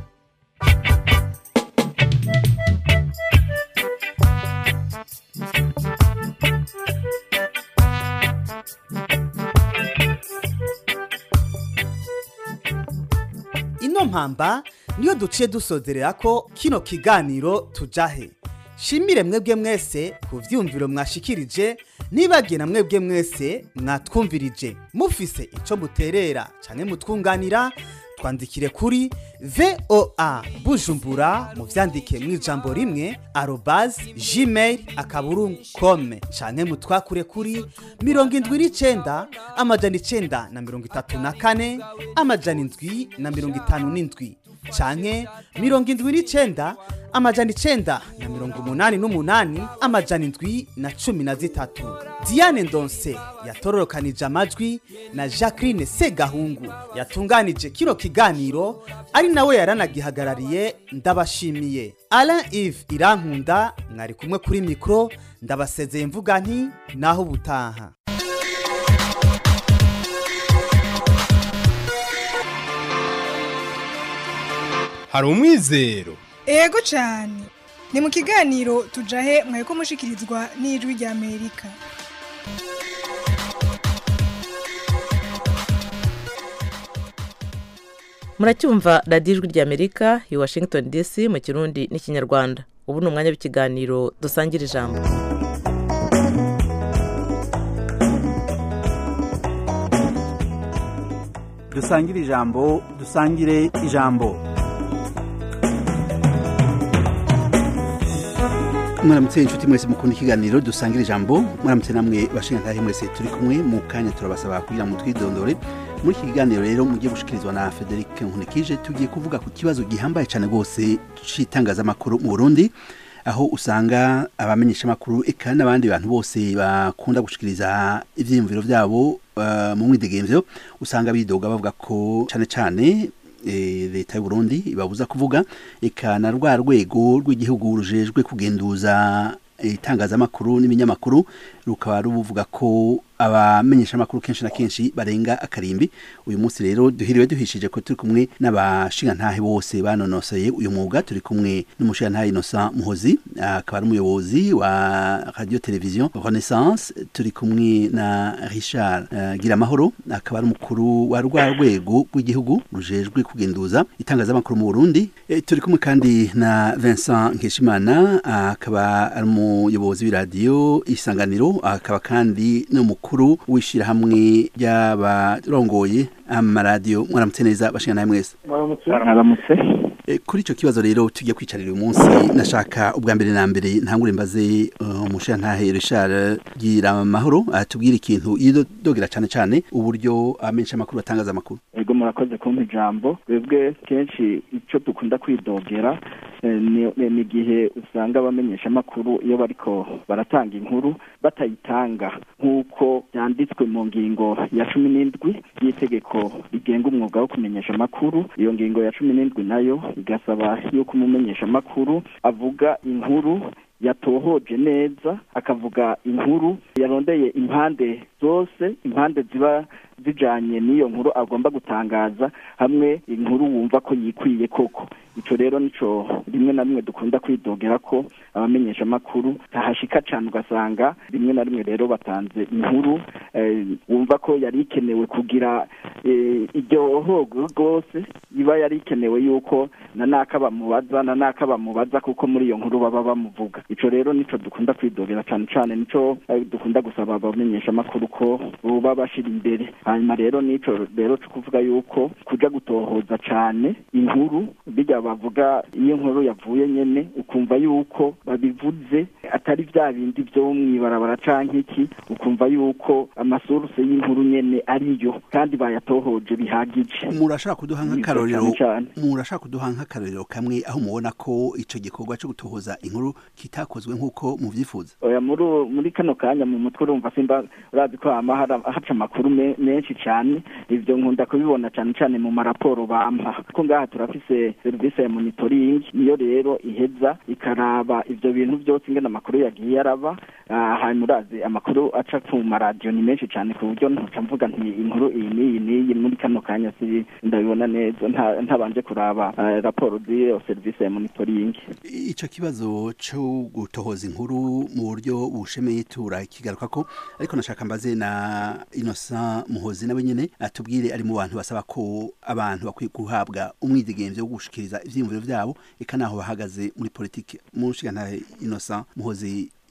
ino mpamba niyo duciye dusozerera ko kino kiganiro tujahe shimire mwebwe mwese ku vyumviro mwashikirije nibagiye na mwebwe mwese mwatwumvirije mufise ico muterera canke mutwunganira twandikire kuri voa bujumbura mu vyandike mu ijambo rimwe arobas gmail akaburungu kome canke mutwakure kuri mirongo indwi n'icenda amajana icenda na mirongo itatu na kane amajana indwi na mirongo itanu n'indwi canke mirongo indwi n'icenda amajana icenda na mirongo umunani n'umunani amajana indwi na cumi na zitatu diane ndonse yatororokanije amajwi na jacqueline segahungu yatunganije kino kiganiro ari nawe yaranagihagarariye ndabashimiye alain ive irankunda mwari kumwe kuri mikoro ndabasezeye mvuga nti naho ubutaha hari umwizero ego cyane ni mu kiganiro tujahe mwaye ko mushikirizwa n'ijwi rya amerika muracyumva radiyo ijwi rya amerika i washington dc mu kirundi n'ikinyarwanda ubu ni umwanya w'ikiganiro dusangira ijambo dusangire ijambo dusangire ijambo mwaramutse inshuti mwese mukunda ikiganiro dusangira ijambo mwaramutse namwe bashingantahe mwese turi kumwe mu kanya turabasaba kugira ngo twidondore muri iki kiganiro rero mugiye gushikirizwa na Frederic Nkunikije tugiye kuvuga ku kibazo gihambaye cyane rwose c'itangazamakuru mu Burundi aho usanga abamenyesha makuru eka n'abandi bantu bose bakunda gushikiriza ivyiyumviro vyabo uh, mu mwidegemvyo usanga bidoga bavuga ko cane cane leta y'u Burundi ibabuza kuvuga eka na rwa rwego rw'igihugu rujejwe kugenduza itangazamakuru n'ibinyamakuru rukaba ruvuga ko abamenyesha amakuru kenshi na kenshi barenga akarimbi uyu munsi rero duhiriwe duhishije ko turi kumwe n'abashingantahe bose banonoseye uyu mwuga turi kumwe n'umushingantahe Innocent Muhozi akaba ari umuyobozi wa radio television Renaissance turi kumwe na Richard uh, Giramahoro akaba ari umukuru wa rwa rwego rw'igihugu rujejwe kugenduza itangazamakuru mu Burundi e, turi kumwe kandi na Vincent Nkeshimana akaba ari umuyobozi w'iradiyo isanganiro akaba kandi n'umukuru mukuru w'ishyirahamwe ry'abarongoye amaradiyo mwaramutse neza bashingana nawe mwese mwaramutse kuri icyo kibazo rero tujya kwicarira uyu munsi nashaka ubwa mbere na mbere ntangure mbaze umushantahe Richard gira amahoro atubwire ikintu yidogera cyane cyane uburyo amenyesha amakuru batangaza amakuru ego murakoze kumpa ijambo twebwe kenshi icyo dukunda kwidogera ni igihe usanga abamenyesha amakuru iyo bariko baratanga inkuru batayitanga nk'uko byanditswe mu ngingo ya cumi n'indwi y'itegeko rigenga umwuga wo kumenyesha amakuru iyo ngingo ya cumi n'indwi nayo igasaba yuko umumenyesha amakuru avuga inkuru yatohoje neza akavuga inkuru yarondeye impande zose impande ziba zijanye n'iyo nkuru agomba gutangaza hamwe inkuru wumva ko yikwiye koko ico rero nico rimwe na rimwe dukunda kwidogera ko abamenyesha amakuru tahashika cane ugasanga rimwe na rimwe rero batanze inkuru eh, wumva ko yari ikenewe kugira eh, iryo hogo rwose iba yari ikenewe yuko na naka bamubaza na naka bamubaza kuko muri iyo nkuru baba bamuvuga ico rero nico dukunda kwidogera cane cane nico eh, dukunda gusaba abamenyesha amakuru ko boba bashira imbere hanyuma rero nico rero cyo kuvuga yuko kuja gutohoza cane inkuru bijya bavuga iyo nkuru yavuye nyene ukumva yuko babivuze atari vya bindi vyo mwibarabara canke iki ukumva yuko amasuruse y'inkuru nyene ariyo kandi bayatohoje bihagije murashaka kuduha nk'akarorero murashaka kuduha nk'akarorero kamwe aho mubona ko ico gikorwa cyo gutohoza inkuru kitakozwe nk'uko muvyifuza oya muri muri kano kanya mu mutwe urumva simba urazi ko hama haca amakuru menshi cyane ivyo nkunda kubibona cyane cyane mu maraporo bampa ko ngaha turafise serivisi ya monitoring niyo rero iheza ikaraba ivyo bintu byose ingene amakuru yagiye araba hanyuma urazi amakuru aca ku maradiyo ni menshi cyane ku buryo ntuca mvuga nti inkuru iyi n'iyi n'iyi muri kano kanya si ndabibona neza ntabanje kuraba raporo z'iyo serivisi ya monitoring ico kibazo cyo gutohoza inkuru mu buryo bushemeye tura kigaruka ko ariko nashaka mbaze na Innocent Muhozi nawe nyene atubwire ari mu bantu basaba ko abantu bakwiye guhabwa umwidegemvyo wo gushikiriza ivyiyumviro vyabo eka naho bahagaze muri politike mu nshinga Innocent Muhozi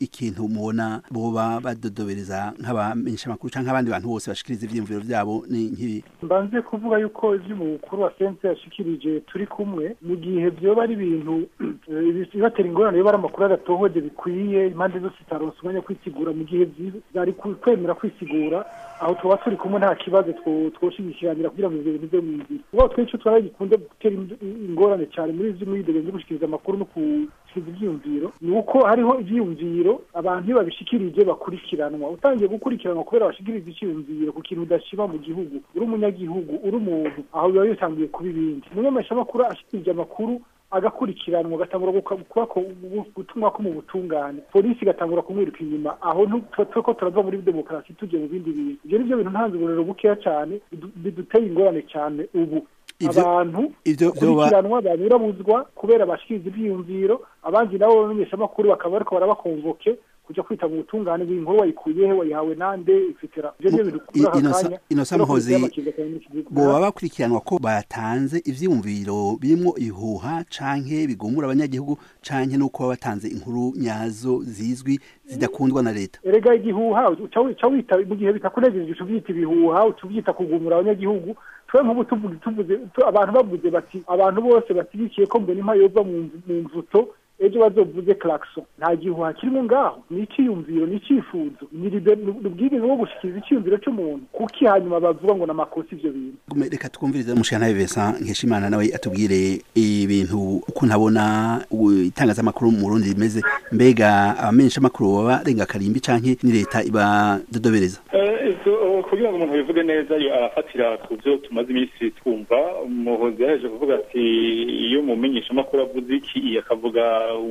ikintu mubona boba badodobereza nk'abamenyesha amakuru canke abandi bantu bose bashikiriza ivyiyumviro vyabo ni nk'ibi mbanze kuvuga yuko ivyo umukuru wa sense yashikirije turi kumwe mu gihe vyoba ari ibintu eh, bibatera ingorane yoba ari amakuru adatohoje bikwiye impande zose zitaronse umwanya wo kwisigura mu gihe vyi- vyari ku- kwemera kwisigura aho tuba turi kumwe nta kibazo two- twoshigikiranira kugira ngo ivyo bintu bive mu nzira ubwo twinshi twari gikunde gutera ind- ingorane cyane muri ivyo mwidegenzo byo gushikiriza amakuru no gushikiriza ivyiyumviro ni uko hariho ivyiyumviro abantu iyo babishikirije bakurikiranwa utangiye gukurikiranwa kubera bashikiriza icyiyumviro ku kintu udashiba mu gihugu uri umunyagihugu uri umuntu aho biba bitangiye kuba ibindi umunyameshamakuru ashikirije amakuru agakurikiranwa agatangura guka- kuba ko- gutumwa ko mu butungane polisi igatangura kumwiruka inyuma aho ntuko ko turava muri demokarasi tujye mu bindi bintu ibyo ni byo bintu ntanze uburero bukeya cyane bidu- biduteye ingorane cyane ubu Ivyo- abantu ivyo vyoba- bakurikiranwa banyurabuzwa kubera bashikiriza ivyiyumviro abandi nabo bamenyeshamakuru bakaba bariko barabakonvoke kuja kwita mu butungane bw'inkuru wayikuyehe wayihawe nande etc ivyo nivyo bintu kuri aka Inosa- kanya Inosa rero Muhozi, kubitera amakenga cyane muri iki gihugu. boba bakurikiranwa ko batanze ivyiyumviro birimwo ihuha canke bigumura abanyagihugu canke nuko baba batanze inkuru nyazo zizwi zidakundwa na leta erega igihuha uca wi- uca wita mu gihe bitakunejeje uca uvyita ibihuha uca uvyita kugumura abanyagihugu twe nk'ubu tuvuze tuvuze tu- abantu bavuze bati abantu bose bashyigikiye ko mbona impa yova mu mvu- mu mvuto ejo bazovuze klaxon nta gihuha kirimo ngaho ni icyiyumviro ni icyifuzo ni libe- ni ubwigenge bwo gushikiriza icyiyumviro cy'umuntu kuki hanyuma bavuga ngo namakosa ivyo bintu Gume- reka twumvirize mushana Vincent Nkeshimana nawe atubwire ibintu uko ntabona u- itangazamakuru mu Burundi rimeze mbega abamenyesha amakuru baba renga karimbi canke ni leta ibadodobereza Eh, izo- kugira ngo umuntu bivuge neza yo arafatira ku byo tumaze iminsi twumva umuhozi yaje kuvuga ati iyo umumenyesha amakuru avuze iki akavuga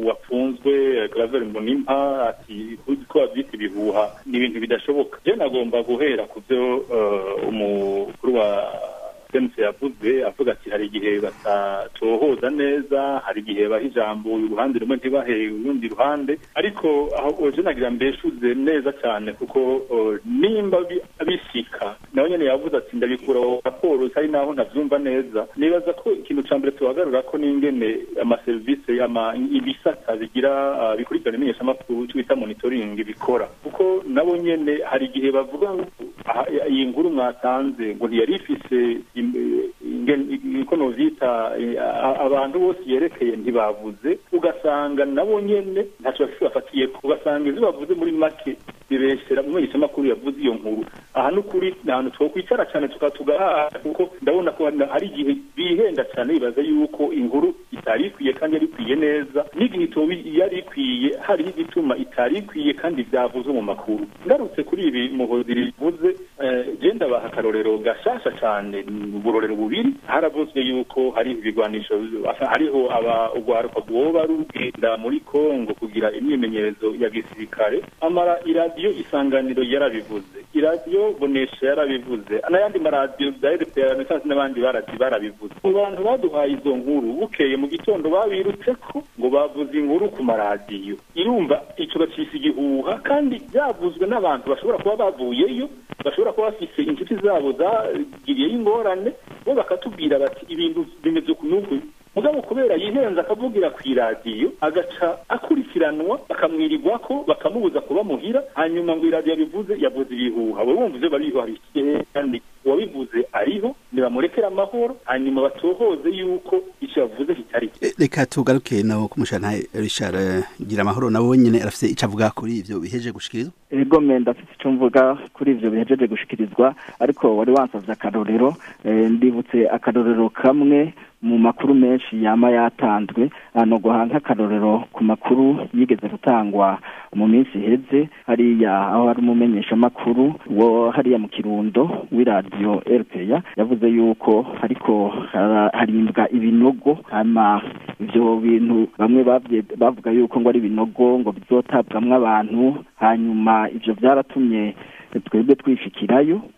wafunzwe Claver Mbonimpa ati ko bavyita ibihuha ni ibintu bidashoboka je nagomba guhera ku byo eh, umukuru wa sense yavuze avuga ati hari igihe batatohoza neza hari igihe baha ijambo uruhande rumwe ntibahe urundi ruhande ariko aho oje nagira mbeshuze neza cyane kuko uh, nimba bi- bishika nawe nyene yavuze ati ndabikura aho raporo hari naho ntavyumva neza nibaza ko ikintu ca mbere tuhagarura ko n'ingene amaserivisi ama ibisata bigira uh, bikurikirana imenyeshamakuru cyo bita monitoring bikora kuko nabo nyene hari igihe bavuga ngo aha, iyi nkuru mwatanze ngo ntiyari ifise im- inge- ko novyita eh, a- abantu bose yerekeye ntibavuze ugasanga nabo nyene ntaco bafatiye ugasanga ivyo bavuze muri make bibeshera mu menyeshamakuru yavuze iyo nkuru aha n'ukuri ni ahantu twokwicara cyane tukatugahaha kuko ndabona ko hari- hari igihe bihenda cyane bibaza yuko inkuru itari ikwiye kandi yari ikwiye neza n'igihe itoba yari ikwiye hariho igituma itari ikwiye kandi byavuzwe mu makuru ngarutse kuri ibi muhozi rivuze eh, je ndabaha akarorero gashasha cyane ni uburorero bubiri haravuzwe yuko hari ibigwanisho hariho aba urwaruka rwoba rugenda muri kongo kugira imyimenyerezo ya gisirikare amara iradiyo isanganiro yarabivuze iradiyo bonesha yarabivuze n'ayandi maradiyo za rpa renaissance n'abandi baradi barabivuze mu bantu baduhaye izo nkuru bukeye mu gitondo babirutse ko ngo bavuze inkuru ku maradiyo irumva ico bacisa igihuha kandi byavuzwe n'abantu bashobora kuba bavuyeyo bashobora kuba bafise inshuti zabo zagiriyeyo ingorane bo bakatubwira bati ibintu bimeze ku nuku mugabo kubera yihenze akavugira ku iradiyo agaca akurikiranwa bakamwirirwa ko bakamubuza kuba muhira hanyuma ngo iradiyo bivuze yavuze ibihuha we wumva ivyo bariho hari ikirere kandi uwabivuze ariho nibamurekere amahoro hanyuma batohoze yuko ico yavuze kitari cyo E, reka tugaruke no kumushana Richard eh, gira amahoro nabo nyene arafise ico avuga kuri ivyo biheje gushikirizwa ego menda afite icyo mvuga kuri ivyo bihejeje gushikirizwa ariko wari wansavye akarorero eh, ndibutse akarorero kamwe mu makuru menshi yama yatanzwe hano guha nk'akarorero ku makuru yigeze gutangwa mu minsi iheze hariya aho hari umumenyeshamakuru wo hariya mu kirundo w'iradiyo rpa yavuze yuko ariko hara- harimbwa ibinogo hama ivyo bintu bamwe bavye- bavuga yuko ngo ari ibinogo ngo bizotabwamwo abantu hanyuma ivyo vyaratumye twebwe twishikirayo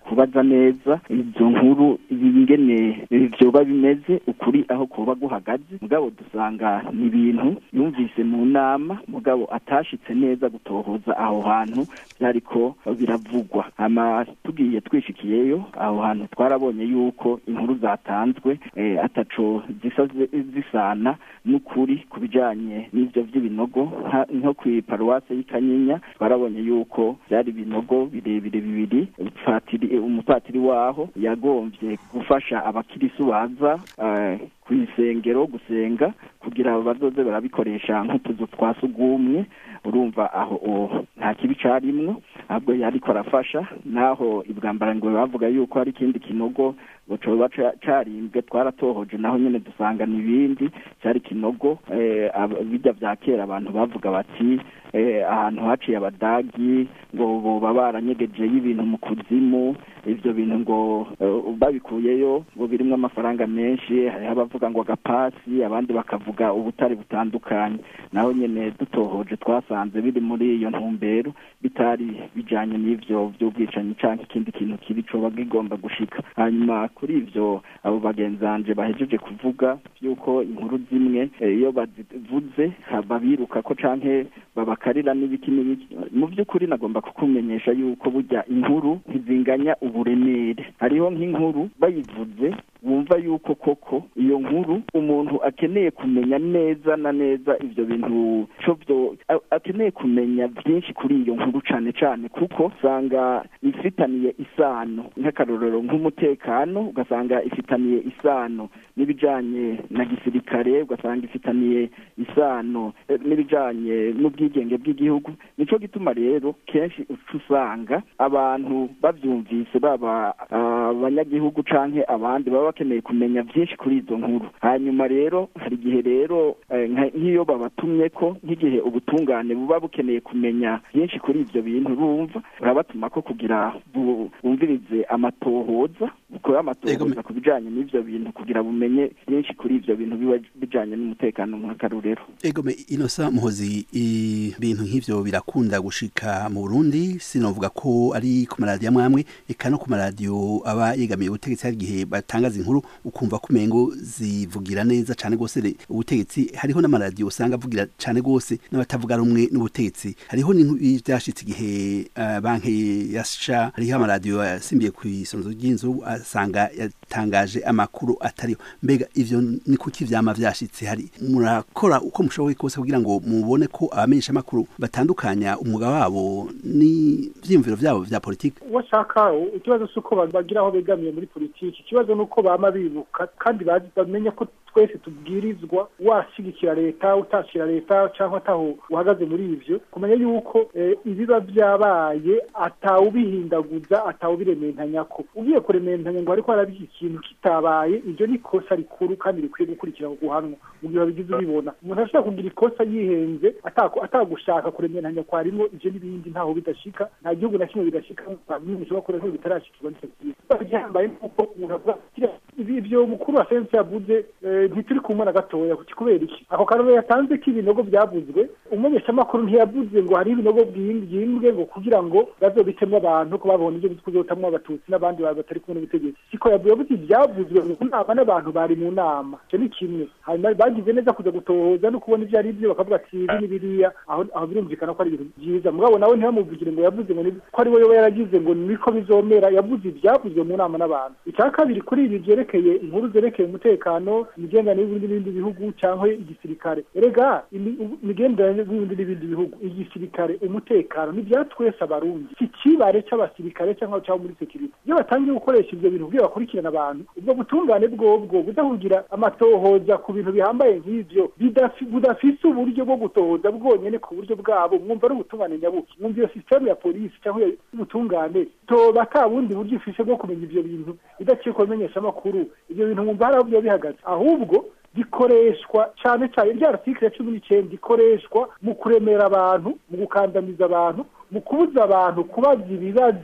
kubaza neza izo nkuru ingene vyoba bimeze ukuri aho kuba guhagaze mugabo dusanga ni ibintu yumvise mu nama mugabo atashitse neza gutohoza aho hantu byariko biravugwa hama tugiye twishikiyeyo aho hantu twarabonye yuko inkuru zatanzwe eh, ataco zisa zisana n'ukuri ku bijanye n'ivyo vy'ibinogo nka- nko kwi paruwase y'ikanyinya twarabonye yuko byari ibinogo birebire bibiri patiri umupatiri waho yagombye gufasha abakirisu baza eh, ku isengero gusenga kugira bazoze barabikoresha nk'utuzu twa sugumwe urumva aho o- nta kibi carimwo ahubwo yariko arafasha naho ibwambarangwe bavuga yuko hari ikindi kinogo ngo coba ca- carimbwe twaratohoje naho nyene dusanga n'ibindi cari kinogo eh, ab- birya vya kera abantu bavuga bati eh, ahantu haciye abadagi ngo boba baranyegejeyo ibintu mu kuzimu ivyo bintu ngo eh, babikuyeyo ngo birimwo amafaranga menshi hariho abavuga ngo agapasi abandi bakavuga ubutare butandukanye naho nyene dutohoje twasanze biri muri iyo ntumbero bitari bijanye n'ivyo vy'ubwicanyi canke ikindi kintu kibi coba gigomba gushika hanyuma kuri ivyo abo bagenzanje bahejeje kuvuga yuko inkuru zimwe eh, iyo bazivuze ha- babiruka ko canke babakarira n'ibiki n'ibiki mu by'ukuri nagomba kukumenyesha yuko burya inkuru ntizinganya uburemere hariho nk'inkuru bayivuze wumva yuko koko iyo nkuru umuntu akeneye kumenya neza na neza ivyo bintu co vyo a- akeneye kumenya byinshi kuri iyo nkuru cane cane kuko usanga ifitaniye isano nk'akarorero nk'umutekano ugasanga ifitaniye isano n'ibijanye na gisirikare ugasanga ifitaniye isano eh, n'ibijanye n'ubwigenge bw'igihugu nico gituma rero kenshi uca usanga abantu bavyumvise baba ah, abanyagihugu canke abandi baba bakeneye kumenya vyinshi kuri izo nkuru hanyuma rero hari igihe rero eh, nka- nk'iyo babatumyeko nk'igihe ubutungane buba bukeneye kumenya byinshi kuri ivyo bintu bumva urabatuma ko kugira bu- bumvirize amatohoza bukore amatohoza ku bijanye n'ivyo bintu kugira bumenye byinshi kuri ivyo bintu biba bijanye n'umutekano nk'akarorero egome inosa muhozi ibintu nk'ivyo birakunda gushika mu burundi sinovuga ko ari ku maradiyo amwe amwe eka no ku maradiyo aba yegamiye ubutegetsi hari igihe batangaza inkuru ukumva ko umengo zivugira neza cane gose re- ubutegetsi hariho n'amaradiyo usanga avugira cane gose n'abatavuga rumwe n'ubutegetsi hariho n'ibintu vyashitse igihe uh, banki yasha hariho amaradiyo yasimbiye ku isonzo ry'inzu asanga yatangaje amakuru atariyo mbega ivyo ni kuki vyama vyashitse hari murakora uko mushoboye kose kugira ngo mubone ko abamenyesha amakuru batandukanya umwuga wabo n'ivyiyumviro vyabo vya politiki washaka ikibazo si uko bagira aho begamiye muri politiki ikibazo ni uko bama bibuka kandi bazi bamenya ko twese tubwirizwa washyigikira leta utashira leta cyangwa ataho uhagaze muri ivyo kumenya yuko eh, ibiba byabaye atawubihindaguza atawubirementanya ko ugiye kurementanya ngo ariko haraba iki kintu kitabaye ibyo ni ikosa rikuru kandi rikwiye gukurikirana guhanwa mu gihe wabigize ubibona umuntu ashobora kugira ikosa yihenze atako- atagushaka kurementanya kwa rimwe ivyo n'ibindi ntaho bidashika nta gihugu na kimwe bidashika bimwe bishobora kuba ariko bitarashikirwa n'icyo kintu Biba bihambaye nuko umuntu avuga ati, ibi ivyo mukuru wa sense yavuze eh, ntituri kumwe na gatoya kuki kubera iki ako karore yatanze ko ibinogo byavuzwe umumenyeshamakuru ntiyavuze ngo hari ibinogo byimbwe ngo kugira ngo bazobitemo abantu ko babona ibyo kuzotamwo abatutsi n'abandi bantu batari kumwe n'ubutegetsi siko yavuye yavuze ibyavuzwe mu nama n'abantu bari mu nama icyo ni kimwe hanyuma bagize neza kuja gutohoza no kubona ibyo ari byo bakavuga ati ibi ni biriya aho aho birumvikana ko ari ibintu byiza mugabo nawe ntibamuvugire ngo yavuze ngo ni- ko ari we yoba yaragize ngo niko bizomera yavuze ibyavuzwe mu nama n'abantu icya kabiri kuri ibi byerekeye inkuru zerekeye umutekano imigenderanire y'ibindi n'ibindi bihugu cyangwa igisirikare erega imi- u- imigenderanire y'ibindi n'ibindi bihugu igisirikare umutekano ni ibya twese abarundi si ikibare cy'abasirikare cyangwa cyangwa muri sekirite iyo batangiye gukoresha ibyo bintu kugira bakurikirana abantu ubwo butungane bwobwo budahugira amatohoza ku bintu bihambaye nk'ivyo bidafi- budafise uburyo bwo gutohoza bwonyene ku buryo bwabo mwumva ari ubutungane nyabuki mwumva iyo sisitemu ya polisi cyangwa y'ubutungane toba ata bundi buryo ifise bwo kumenya ivyo bintu idaciye ku bimenyeshamakuru ivyo bintu mwumva hari aho biba bihagaze ahubwo gikoreshwa cyane cyane rya article ya cumi n'icyenda ikoreshwa mu kuremera abantu mu gukandamiza abantu mu kubuza abantu kubaza ibibazo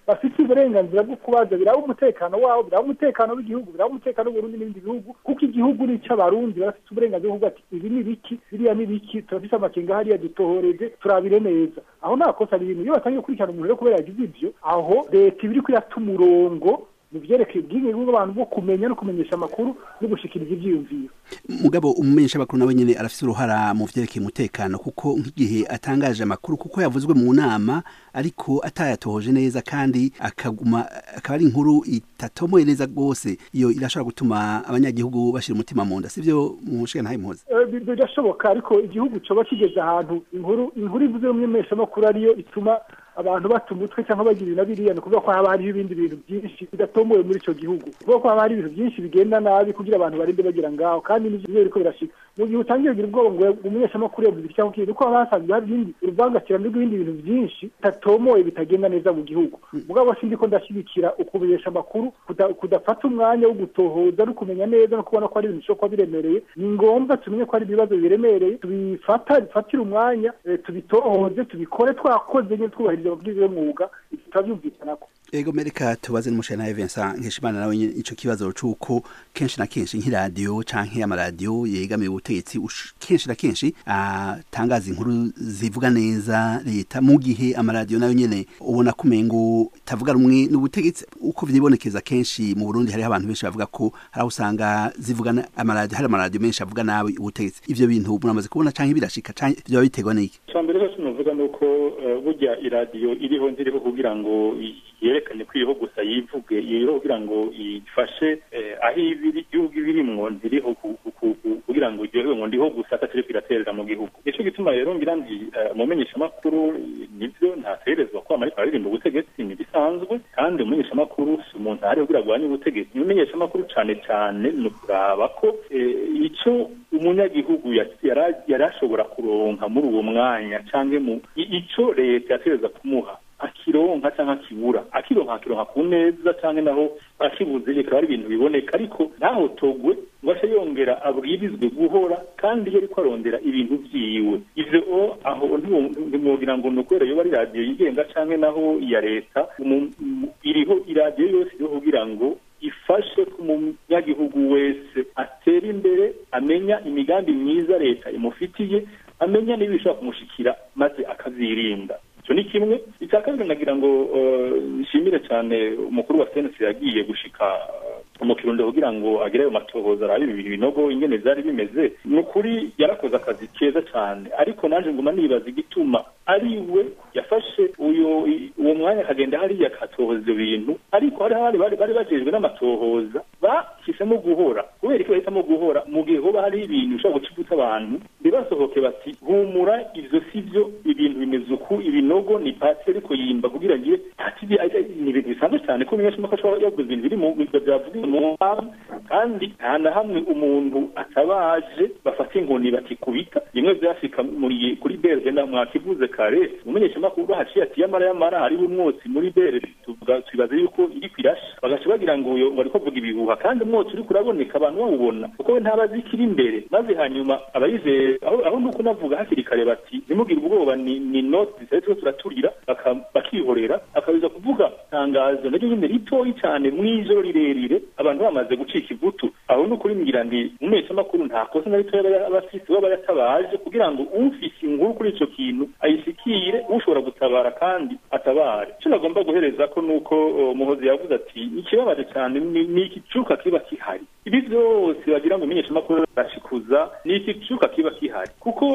bafite uburenganzira bwo kubaza biraba umutekano wabo biraba umutekano w'igihugu biraba umutekano w'uburundi n'ibindi bihugu kuko igihugu ni icy'abarundi barafite uburenganzira bwo kuvuga ati ibi ni biki biriya ni biki turafite amakenga hariya dutohoreje turabire neza aho nta kosa ari ibintu iyo batangiye gukurikirana umuntu rero kubera yagize ibyo aho leta iba iri kuyata umurongo mu byerekeye ubwigenge bw'abantu bwo kumenya no kumenyesha amakuru no gushikiriza ibyiyumviro mugabo umumenyesha amakuru nawe nyene arafise uruhara mu vyerekeye umutekano kuko nk'igihe atangaje amakuru kuko yavuzwe mu nama ariko atayatohoje neza kandi akaguma akaba ari inkuru itatomoye neza rwose iyo irashobora gutuma abanyagihugu bashira umutima mu nda sivyo mushiga ntahe muhoze Eh, bi- birashoboka ariko igihugu coba kigeze ahantu inkuru inkuru ivuze mu menyeshamakuru ariyo ituma abantu bata umutwe cyangwa bagira ibi na biriya ni ukuvuga ko haba hariho ibindi bintu byinshi bidatomoye muri icyo gihugu kuvuga ko haba hari ibintu byinshi bigenda nabi kugira abantu barinde bagira ngaho kandi nivyo biriko birashika mu gihe utangiye kugira ubwoba ngo umumenyeshamakuru yavuze iki cyangwa kiri nuko haba hasanzwe hari ibindi uruvangatirane rw'ibindi bintu byinshi bitatomoye bitagenda neza mu gihugu mugabo sindi ko ndashyigikira ukumenyesha amakuru kuda- kudafata umwanya wo gutohoza no kumenya neza no kubona ko ari ibintu bishobora kuba biremereye ni ngombwa tumenye ko ari ibibazo biremereye tubifata bifatire umwanya eh, tubitohoze tubikore twakoze nyine twubahiriza amabwiriza y'umwuga tutabyumvikanako ego mereka tubaze n'umushana nawe Vincent Nkeshimana nawe nyene ico kibazo c'uko kenshi na kenshi nk'iradiyo canke amaradiyo yegamiye ubutegetsi ush- kenshi na kenshi atangaza inkuru zivuga neza leta mu gihe amaradiyo nayo nyene ubona ko umengo tavuga rumwe n'ubutegetsi uko vyibonekeza kenshi mu Burundi hariho abantu benshi bavuga ko hari aho usanga zivuga na- amaradiyo hari amaradiyo menshi avuga nabi ubutegetsi ivyo bintu muramaze kubona canke birashika canke vyoba biterwa n'iki icya mbere rero tunavuga ni uko eh, burya iradiyo iriho ntiriho kugira ngo i- yerekane ko iriho gusa yivuge iriho kugira ngo ifashe eh, aho ibiri igihugu ibirimwo ntiriho ku- ku- ku- ku- kugira ngo iryohewe ngo ndiho gusa atakiri kwiraterera mu gihugu nico gituma rero ngira ndi eh, umumenyeshamakuru eh, nivyo ntategerezwa kwama ariko aririmba ubutegetsi ni bisanzwe kandi umumenyeshamakuru si umuntu ahari kugira ngo arwanye ubutegetsi umumenyeshamakuru cane cane ni ukuraba ko eh, ico umunyagihugu ya- yara- yari ashobora kuronka muri uwo mwanya canke mu i- ico leta yategereza kumuha akironka canke akibura akironka akironka ku neza canke naho akibuze bikaba ari ibintu biboneka ariko ntahotogwe ngo ace yongera abwirizwe guhora kandi iyo ariko arondera ibintu vyiwe ivyo o aho ntiwo- ntimwogira ngo ni ukubera yoba ari radiyo yigenga canke naho iya leta umu- mu- iriho iradiyo yose iriho kugira ngo ifashe ko umunyagihugu wese atera imbere amenya imigambi myiza leta imufitiye amenya niba ishobora kumushikira maze akazirinda icyo ni kimwe icya kabiri nagira ngo eh, nshimire cyane umukuru wa senesi yagiye gushika eh, mu kirundo kugira ngo agere ayo matohoza arabe ibi binogo ingene vyari bimeze ni ukuri yarakoze akazi keza cyane ariko naje nguma nibaza igituma ari we yafashe uyo i- uwo mwanya akagenda hariya akatohoza ivyo bintu ariko hari abandi bari bari bajejwe n'amatohoza bahisemo guhora kubera iki bahitamo guhora mu gihe hoba hari ibintu bishobora gucibutsa abantu ntibasohoke bati humura ivyo si vyo ibintu bimeze uku ibinogo ni pati ariko yimba kugira ngire pati ni ni ibintu bisanzwe cyane ko umunyeshamakuru ashobora yavuze ibintu biri mu bivyo vyavugiwe mu nama kandi nta na hamwe umuntu atabaje bafata inkoni bakikubita bimwe vyashika muri kuri berge na mwakivuze kare umumenyeshamakuru haciye ati yamara yamara hariho umwotsi muri berge tuvuga twibaza yuko iri kwirasha bagaca bagira ngo uyo bariko avuga ibihuha kandi umwotsi uriko uraboneka abantu bawubona kuko we ntabazi ikiri imbere maze hanyuma abayizeye aho aho nuko navuga hakiri kare bati ntimugire ubwoba ni ni noti zitari turiko turaturira baka- bakihorera akabiza kuvuga tangazo naryo nyine ritoyi cyane mw'ijoro rirerire abantu bamaze gucika ivutu aho ni ukuri ngira ndi umumenyeshamakuru nta kosa na ritoya aba- aba afise baba yatabaje kugira ngo ufise inkuru kuri ico kintu ayishikire ushobora gutabara kandi atabare icyo nagomba guhereza ko nuko uh, muhozi yavuze ati ikibabaje cyane ni ni igicuka kiba kihari ibi byose bagira ngo umumenyeshamakuru arashikuza ni igicuka kiba kihari kuko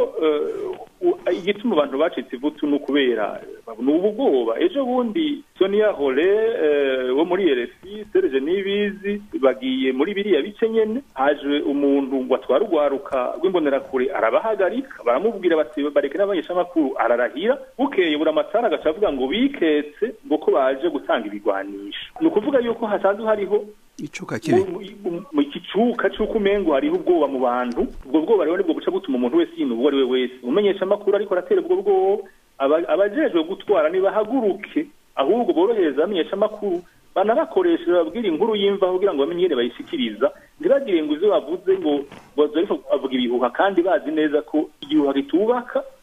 uh, u- igituma abantu bacitse ivutu ni ukubera ni ubwoba ejo bundi sonia hole eh, wo muri rfi serge nibizi bagiye muri biriya bice nyene haje umuntu ngo atware urwaruka rw'imbonerakure arabahagarika baramubwira bati bareke n'abanyeshamakuru ararahira bukeye buri amatara agaca avuga ngo biketse ngo ko baje gutanga ibigwanisho ni ukuvuga yuko hasanzwe hariho icuka kibi mu kicuka c'uko umengo hariho ubwoba mu bantu ubwo bwoba rero nibwo buca butuma umuntu wese yintu uwo ari we wese umenyesha amakuru ariko aratera ubwo bwoba aba- abajejwe gutwara nibahaguruke ahubwo borohereza abamenyesha amakuru banabakoresha babwira inkuru y'imvaho kugira ngo bamenye ingene bayishikiriza ntibagire ngo ivyo bavuze ngo baza ariko bavuga ibihuha kandi bazi neza ko igihuha kitubaka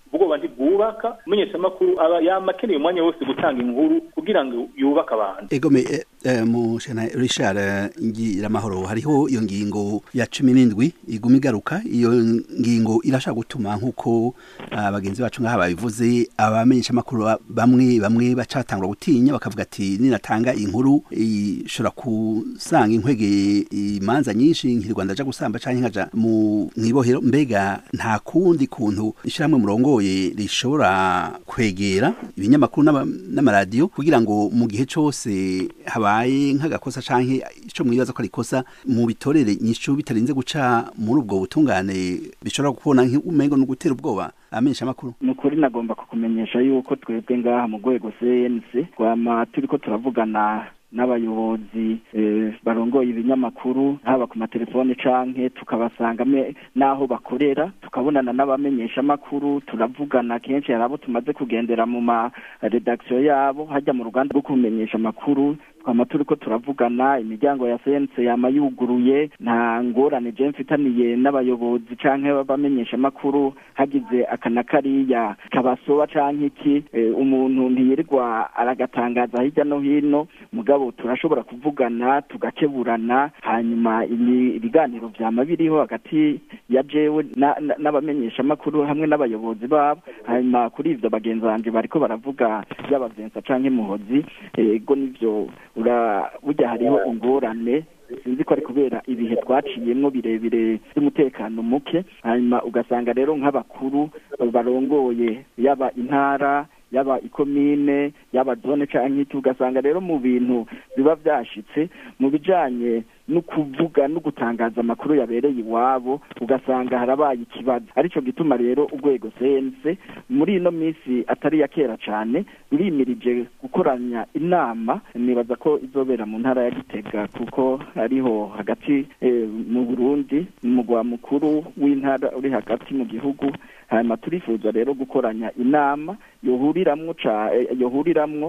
ubwoba ntibwubaka umumenyeshamakuru aba yama akeneye umwanya wose gutanga inkuru kugira ngo yubake abantu egome eh, eh, mu shana Richard eh, Ngiramahoro hariho iyo ngingo ya cumi n'indwi iguma igaruka iyo ngingo irashaka gutuma nk'uko ah, bagenzi bacu ngaha babivuze abamenyesha amakuru bamwe bamwe bacatangura gutinya bakavuga ati ninatanga inkuru ishobora kusanga inkwege imanza nyinshi nkiri Rwanda aja gusamba canke nkaja mu mwibohero mbega nta kundi kuntu ishiramwe murongoye rishobora kwegera ibinyamakuru n'ama- n'amaradiyo kugira ngo mu gihe cose habaye nk'agakosa canke ico mwibaza ko ari ikosa mu bitorere nyishu bitarinze guca muri ubwo butungane bishobora kubona nk'umengo no gutera ubwoba amenyesha amakuru ni ukuri nagomba kukumenyesha yuko twebwe ngaha mu rwego cnc twama turiko turavugana n'abayobozi eh, barongoye ibinyamakuru haba ku matelefone canke tukabasanga me- n'aho bakorera tukabonana n'abamenyesha amakuru turavugana kenshi hari abo tumaze kugendera mu ma redaktion yabo hajya mu ruganda rwo kumenyesha amakuru twama turiko turavugana imiryango ya sense yama yuguruye nta ngorane je mfitaniye n'abayobozi canke b'abamenyesha amakuru hagize akana kariya kabasoba canke iki eh, umuntu ntiyirirwa aragatangaza hirya no hino mugabo turashobora kuvugana tugakeburana hanyuma ibi- ibiganiro vyama biriho hagati ya jewe na- na- n'abamenyesha amakuru hamwe n'abayobozi babo hanyuma kuri ivyo bagenzi banje bariko baravuga yaba Vincent canke Muhozi ego nivyo ura burya hariho ingorane sinzi ko ari kubera ibihe twaciyemwo birebire by'umutekano muke hanyuma ugasanga rero nk'abakuru barongoye yaba intara yaba ikomine yaba zone canke iki ugasanga rero mu bintu biba vyashitse mu bijanye no kuvuga no gutangaza amakuru yabereye iwabo ugasanga harabaye ikibazo arico gituma rero urwego sense muri ino minsi atari ya kera cane rurimirije gukoranya inama nibaza ko izobera mu ntara ya gitega kuko ariho hagati eh, mu burundi mu mugwa mukuru w'intara uri hagati mu gihugu hanyuma turifuza rero gukoranya inama yohuriramwo ca eh, yohuriramwo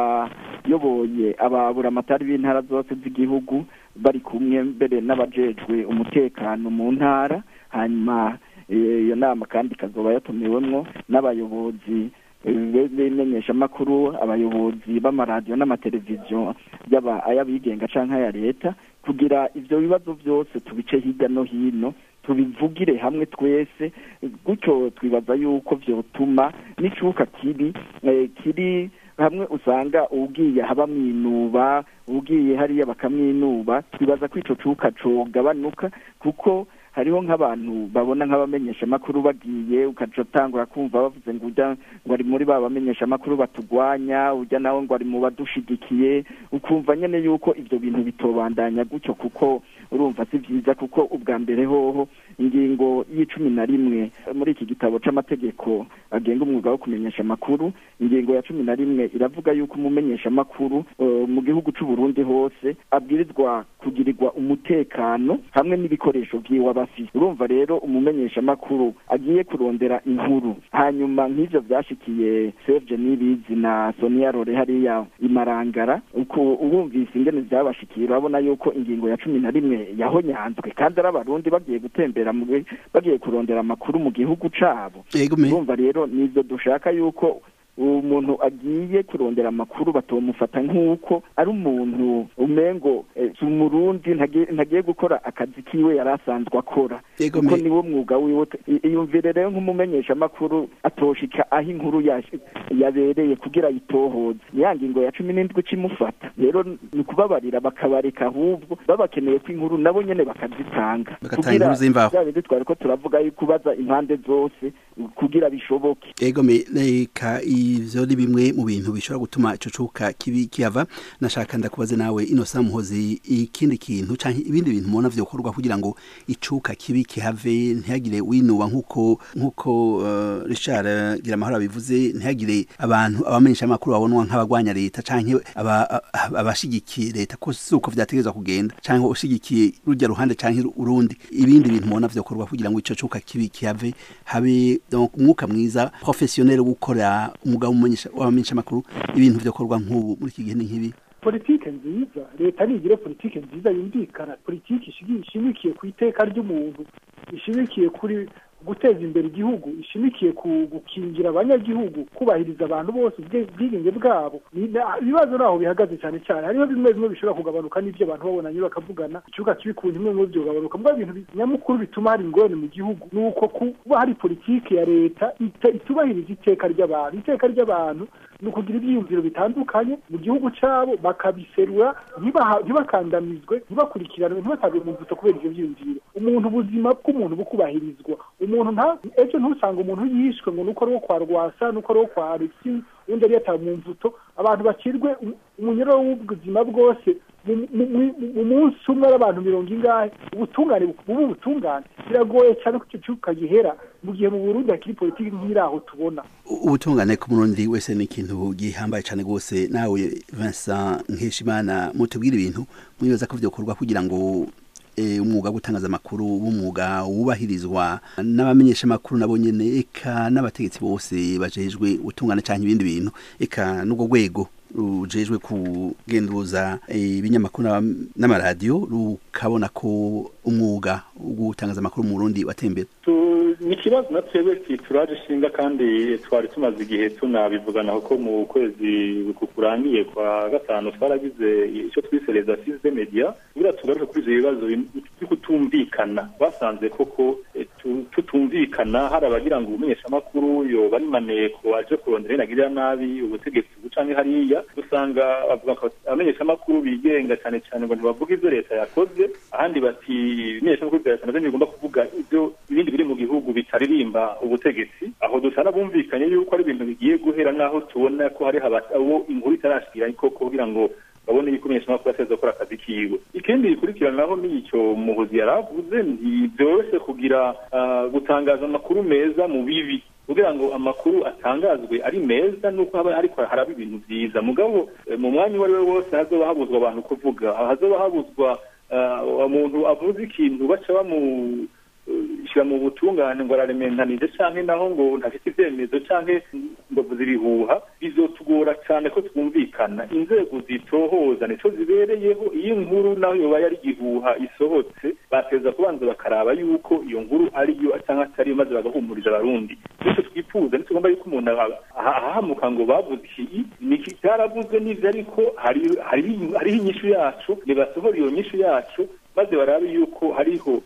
abayoboye ababuramatari b'intara zose z'igihugu bari kumwe mbere n'abajejwe umutekano mu ntara hanyuma eh, iyo nama kandi ikazoba yatumiwemwo n'abayobozi eh, b'imenyeshamakuru abayobozi b'amaradiyo n'amateleviziyo yaba ay'abigenga canke aya leta kugira ivyo bibazo vyose tubice hirya no hino tubivugire hamwe twese gutyo twibaza yuko vyotuma n'icuka kibi eh, kiri hamwe usanga ugiye haba mwinuba ugiye hariya bakamwinuba twibaza ko ico cuka cogabanuka kuko hariho nk'abantu babona nk'abamenyesha amakuru bagiye ukaca utangura kumva bavuze ngo ujya ngo ari muri ba bamenyesha amakuru batugwanya ujya nawe ngo ari mu badushigikiye ukumva nyene yuko ivyo bintu bitobandanya gutyo kuko urumva si vyiza kuko ubwa mbere hoho ingingo y'icumi na rimwe muri iki gitabo c'amategeko agenga umwuga wo kumenyesha amakuru ingingo ya cumi na rimwe iravuga yuko umumenyesha amakuru uh, mu gihugu c'u Burundi hose abwirizwa kugirirwa umutekano hamwe n'ibikoresho vyiwe aba afise urumva rero umumenyesha amakuru agiye kurondera inkuru hanyuma nk'ivyo vyashikiye Serge Nibizi na Sonia Rore hariya imarangara uko urumvise ingene vyabashikiye urabona yuko ingingo ya cumi na rimwe yahonyanzwe kandi ari abarundi bagiye gutembera mu gi- bagiye kurondera amakuru mu gihugu cabo urumva rero nivyo dushaka yuko umuntu agiye kurondera amakuru batomufata nk'uko ari umuntu umengo eh, si umurundi ntagiye ntagiye gukora akazi kiwe yari asanzwe akora Yego, kuko me- niwo mwuga wiwe I- iyumvire rero nk'umumenyesha amakuru atoshika aho inkuru yash- yabereye kugira ayitohoze ya ngingo ya cumi n'indwi kimufata rero ni ukubabarira bakabareka ahubwo babakeneye ko inkuru nabo nyene bakazitanga Bagatanga inkuru z'imvaho. bya bindi twari ko turavuga yuko kubaza impande zose kugira bishoboke ego me reka ivyo ni bimwe mu bintu bishobora gutuma ico cuka kibi kihava nashaka ndakubaze nawe inosa muhozi ikindi kintu canke ibindi bintu mubona vyokorwa kugira ngo icuka kibi kihave ntihagire winuba nkuko nkuko uh, Richard Giramahoro abivuze ntihagire abantu abamenyesha amakuru babonwa nk'abagwanya leta canke aba- aba- abashigikiye leta ko si uko vyategerezwa kugenda canke ushigikiye rujya ruhande canke urundi ibindi bintu mubona vyokorwa kugira ngo ico cuka kibi kihave habe donc umwuka mwiza professionnel wo gukora umugabo w'abamenyesha amakuru ibintu vyokorwa nk'ubu muri iki gihe ni nk'ibi politike nziza leta nigire politike nziza yumvikana politike ishigi- ishimikiye ku iteka ry'umuntu ishimikiye kuri guteza imbere igihugu ishimikiye ku gukingira abanyagihugu kubahiriza abantu bose ubwe- ubwigenge bwabo ni- na- ibibazo naho bihagaze cyane cyane hariho bimwe bimwe bishobora kugabanuka n'ibyo abantu babonanye bakavugana ikibuga kibi ku bimwe muri byo bigabanuka mbwa ibintu bi- nyamukuru bituma hari ingorane mu gihugu ni uko kuba hari politiki ya leta ita- itubahiriza iteka ry'abantu iteka ry'abantu ni ukugira ibyiyumviro bitandukanye mu gihugu cyabo bakabiserura ntibaha- ntibakandamizwe ntibakurikiranwe ntibatabwe mu mvuto kubera ibyo byiyumviro umuntu ubuzima bw'umuntu bukubahirizwa umuntu nta ejo ntusanga umuntu yishwe ngo nuko ari uwo kwa rwasa nuko ari uwo kwa alexi undi yari yatawe mu mvuto abantu bakirwe um- umunyururu w'ubuzima bwose mu- mu- mu- mu munsi umwe ari abantu mirongo ingahe ubutungane bu- buba ubutungane biragoye cyane ko icyo kibuga gihera mu gihe mu burundi hakiri politiki nk'iraho tubona ubutungane ku murundi wese ni ikintu gihambaye cyane rwose nawe Vincent Nkeshimana mutubwire ibintu mwibaza ko byokorwa kugira ngo eh, umwuga wo gutangaza amakuru w'umwuga wubahirizwa n'abamenyesha amakuru nabo nyene eka n'abategetsi bose bajejwe ubutungane cyangwa ibindi bintu eka n'ubwo rwego rujejwe kugenduza eh, ibinyamakuru n'aba- n'amaradiyo rukabona ko umwuga wo gutangaza amakuru mu Burundi watembera Tu- ni ikibazo na twebwe turaje ishinga kandi twari tumaze igihe tunabivugana kuko mu kwezi kukurangiye kwa gatanu twaragize icyo twise les assises des media kugira tugaruke kuri ivyo bibazo byo kutumvikana basanze koko eh, tu- tutumvikana hari abagira ngo umumenyeshamakuru yoba ari maneko aje kurondera inagirira nabi ubutegetsi bucanke hariya dusanga bavuga ko abamenyeshamakuru bigenga cyane cyane ngo ntibavuga ivyo leta yakoze ahandi bati ibimenyeshamakuru bya leta navyo bigomba kuvuga ivyo ibindi biri mu gihugu bitaririmba ubutegetsi aho dusana bumvikanye yuko ari ibintu bigiye guhera naho tubona ko hari abo inkuru itarashikira koko kugira ngo babone yuko umumenyeshamakuru ateza gukora akazi kiwe ikindi gikurikiranaho ni icyo muhuzi yari avuze ntibyoroshye kugira ah, gutangaza amakuru meza mu bibi kugira ngo amakuru atangazwe ari meza nuko haba ariko haraba ibintu byiza mugabo eh, mu mwanya uwo ari we wose hazoba habuzwa abantu kuvuga hazoba habuzwa ah, umuntu avuze ikintu baca bamu shyira mu butungane ngo ararementanije canke naho ngo ntafite ivyemezo canke ngo avuze ibihuha bizotugora cane ko twumvikana inzego zitohoza nico zibereyeho iyo inkuru naho yoba yari igihuha isohotse bateza kubanza bakaraba yuko iyo nkuru ariyo canke atariyo maze bagahumuriza abarundi nico twifuza nitugomba yuko umuntu aha- aha- ahahamuka ngo bavuze iki niki cyaravuzwe n'ivyo ariko hari- hariho hariho inyishu yacu nibasohora iyo nyishu yacu maze barabe yuko hariho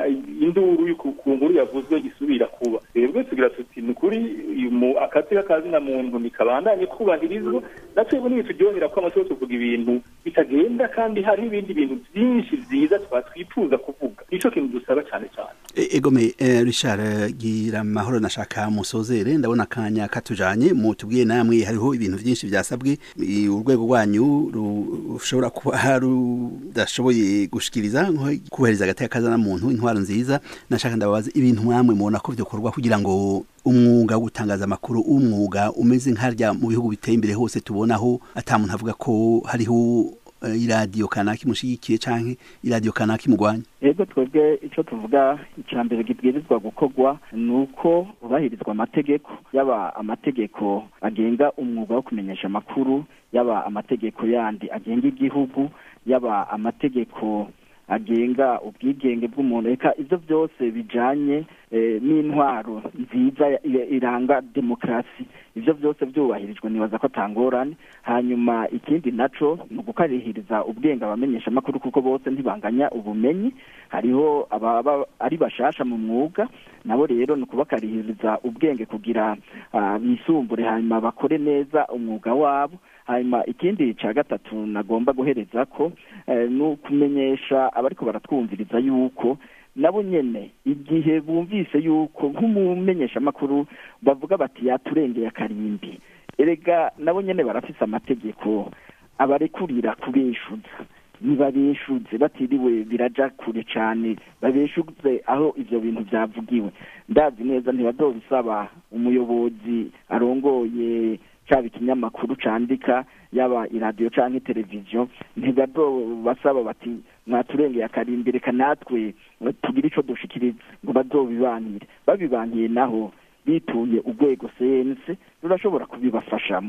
induru y'uku- ku nkuru yavuzwe isubira kuba twebwe tugira tuti ni ukuri uyu mu- akazi k'akazina muntu nikabandanye kubahirizwa na twebwe ntibitujyohera ko amaso tuvuga ibintu bitagenda kandi hariho ibindi bintu byinshi byiza twatwifuza kuvuga nico kintu dusaba cyane cyane E- egome eh, Richard gira amahoro nashaka musozere ndabona akanya katujanye mutubwiye namwe hariho ibintu byinshi byasabwe i- urwego rwanyu ru- rushobora kuba rudashoboye gushikiriza nko kubahiriza agateka kazana muntu intwaro nziza nashaka ndababaza ibintu mwamwe mubona ko byokorwa kugira ngo umwuga wo gutangaza amakuru umwuga umeze nkarya mu bihugu biteye imbere hose tubonaho ata muntu avuga ko hariho eh, iradiyo kanaka imushigikiye canke iradiyo kanaka imugwanya ego twebwe icyo tuvuga icya mbere gibwirizwa gukorwa ni uko hubahirizwa amategeko yaba amategeko agenga umwuga wo kumenyesha amakuru yaba amategeko yandi agenga igihugu yaba amategeko agenga ubwigenge bw'umuntu reka ibyo byose bijanye eh, n'intwaro nziza ya- ya- iranga demokarasi ibyo byose byubahirijwe nibaza ko atangorane hanyuma ikindi naco ni ugukarihiriza ubwenge abamenyesha amakuru kuko bose ntibanganya ubumenyi hariho ababa ari bashasha mu mwuga nabo rero ni ukubakarihiriza ubwenge kugira ah, bisumbure hanyuma bakore neza umwuga wabo hanyuma ikindi cya gatatu nagomba guhereza ko eh, ni ukumenyesha abariko baratwumviriza yuko nabo nyene igihe bumvise yuko nk'umumenyeshamakuru bavuga bati yaturengeye akarimbi erega nabo nyene barafise amategeko abarekurira kubeshuza ntibabeshuze batiriwe biraja kure cane babeshuze aho ivyo bintu vyavugiwe ndazi neza ntibazobisaba umuyobozi arongoye caba ikinyamakuru candika yaba iradiyo canke televiziyo ntibazobasaba bati mwaturengeye akarimbi reka natwe tugire ico dushikiriza ngo bazobibanire babibankiye naho bituye urwego sense rurashobora kubibafashamo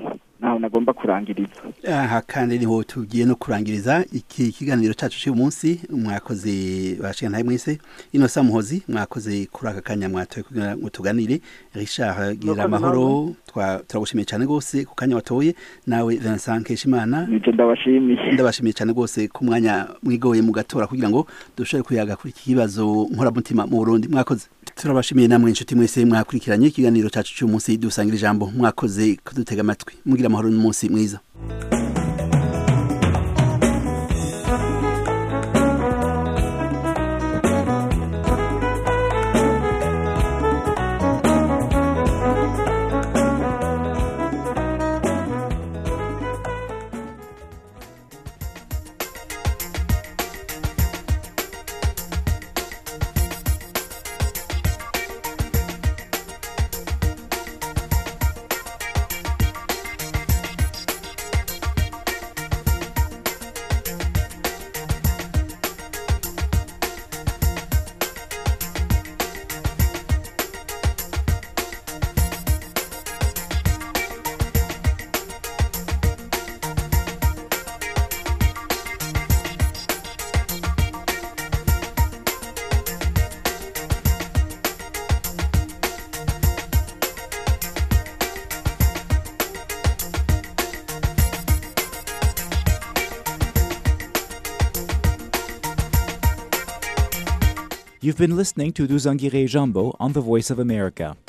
naho nagomba kurangiriza aha kandi niho tugiye no kurangiriza iki kiganiro cyacu cy'uyu munsi mwakoze bashinga ntaye mwese inosa muhozi mwakoze kuri aka kanya mwatoye kugira ngo tuganire Richard gira amahoro turagushimiye cyane rwose ku kanya watoye nawe Vincent Keshimana nje ndabashimiye ndabashimiye cyane rwose ku mwanya mwigoye mu gatora kugira ngo dushobore kuyaga kuri iki kibazo nkoramutima mu Burundi mwakoze turabashimiye namwe inshuti mwese mwakurikiranye ikiganiro cyacu cy'uyu munsi dusangira ijambo mwakoze kudutega amatwi mugira amahoro n'umunsi mwiza You've been listening to Duzangire Jumbo on the Voice of America.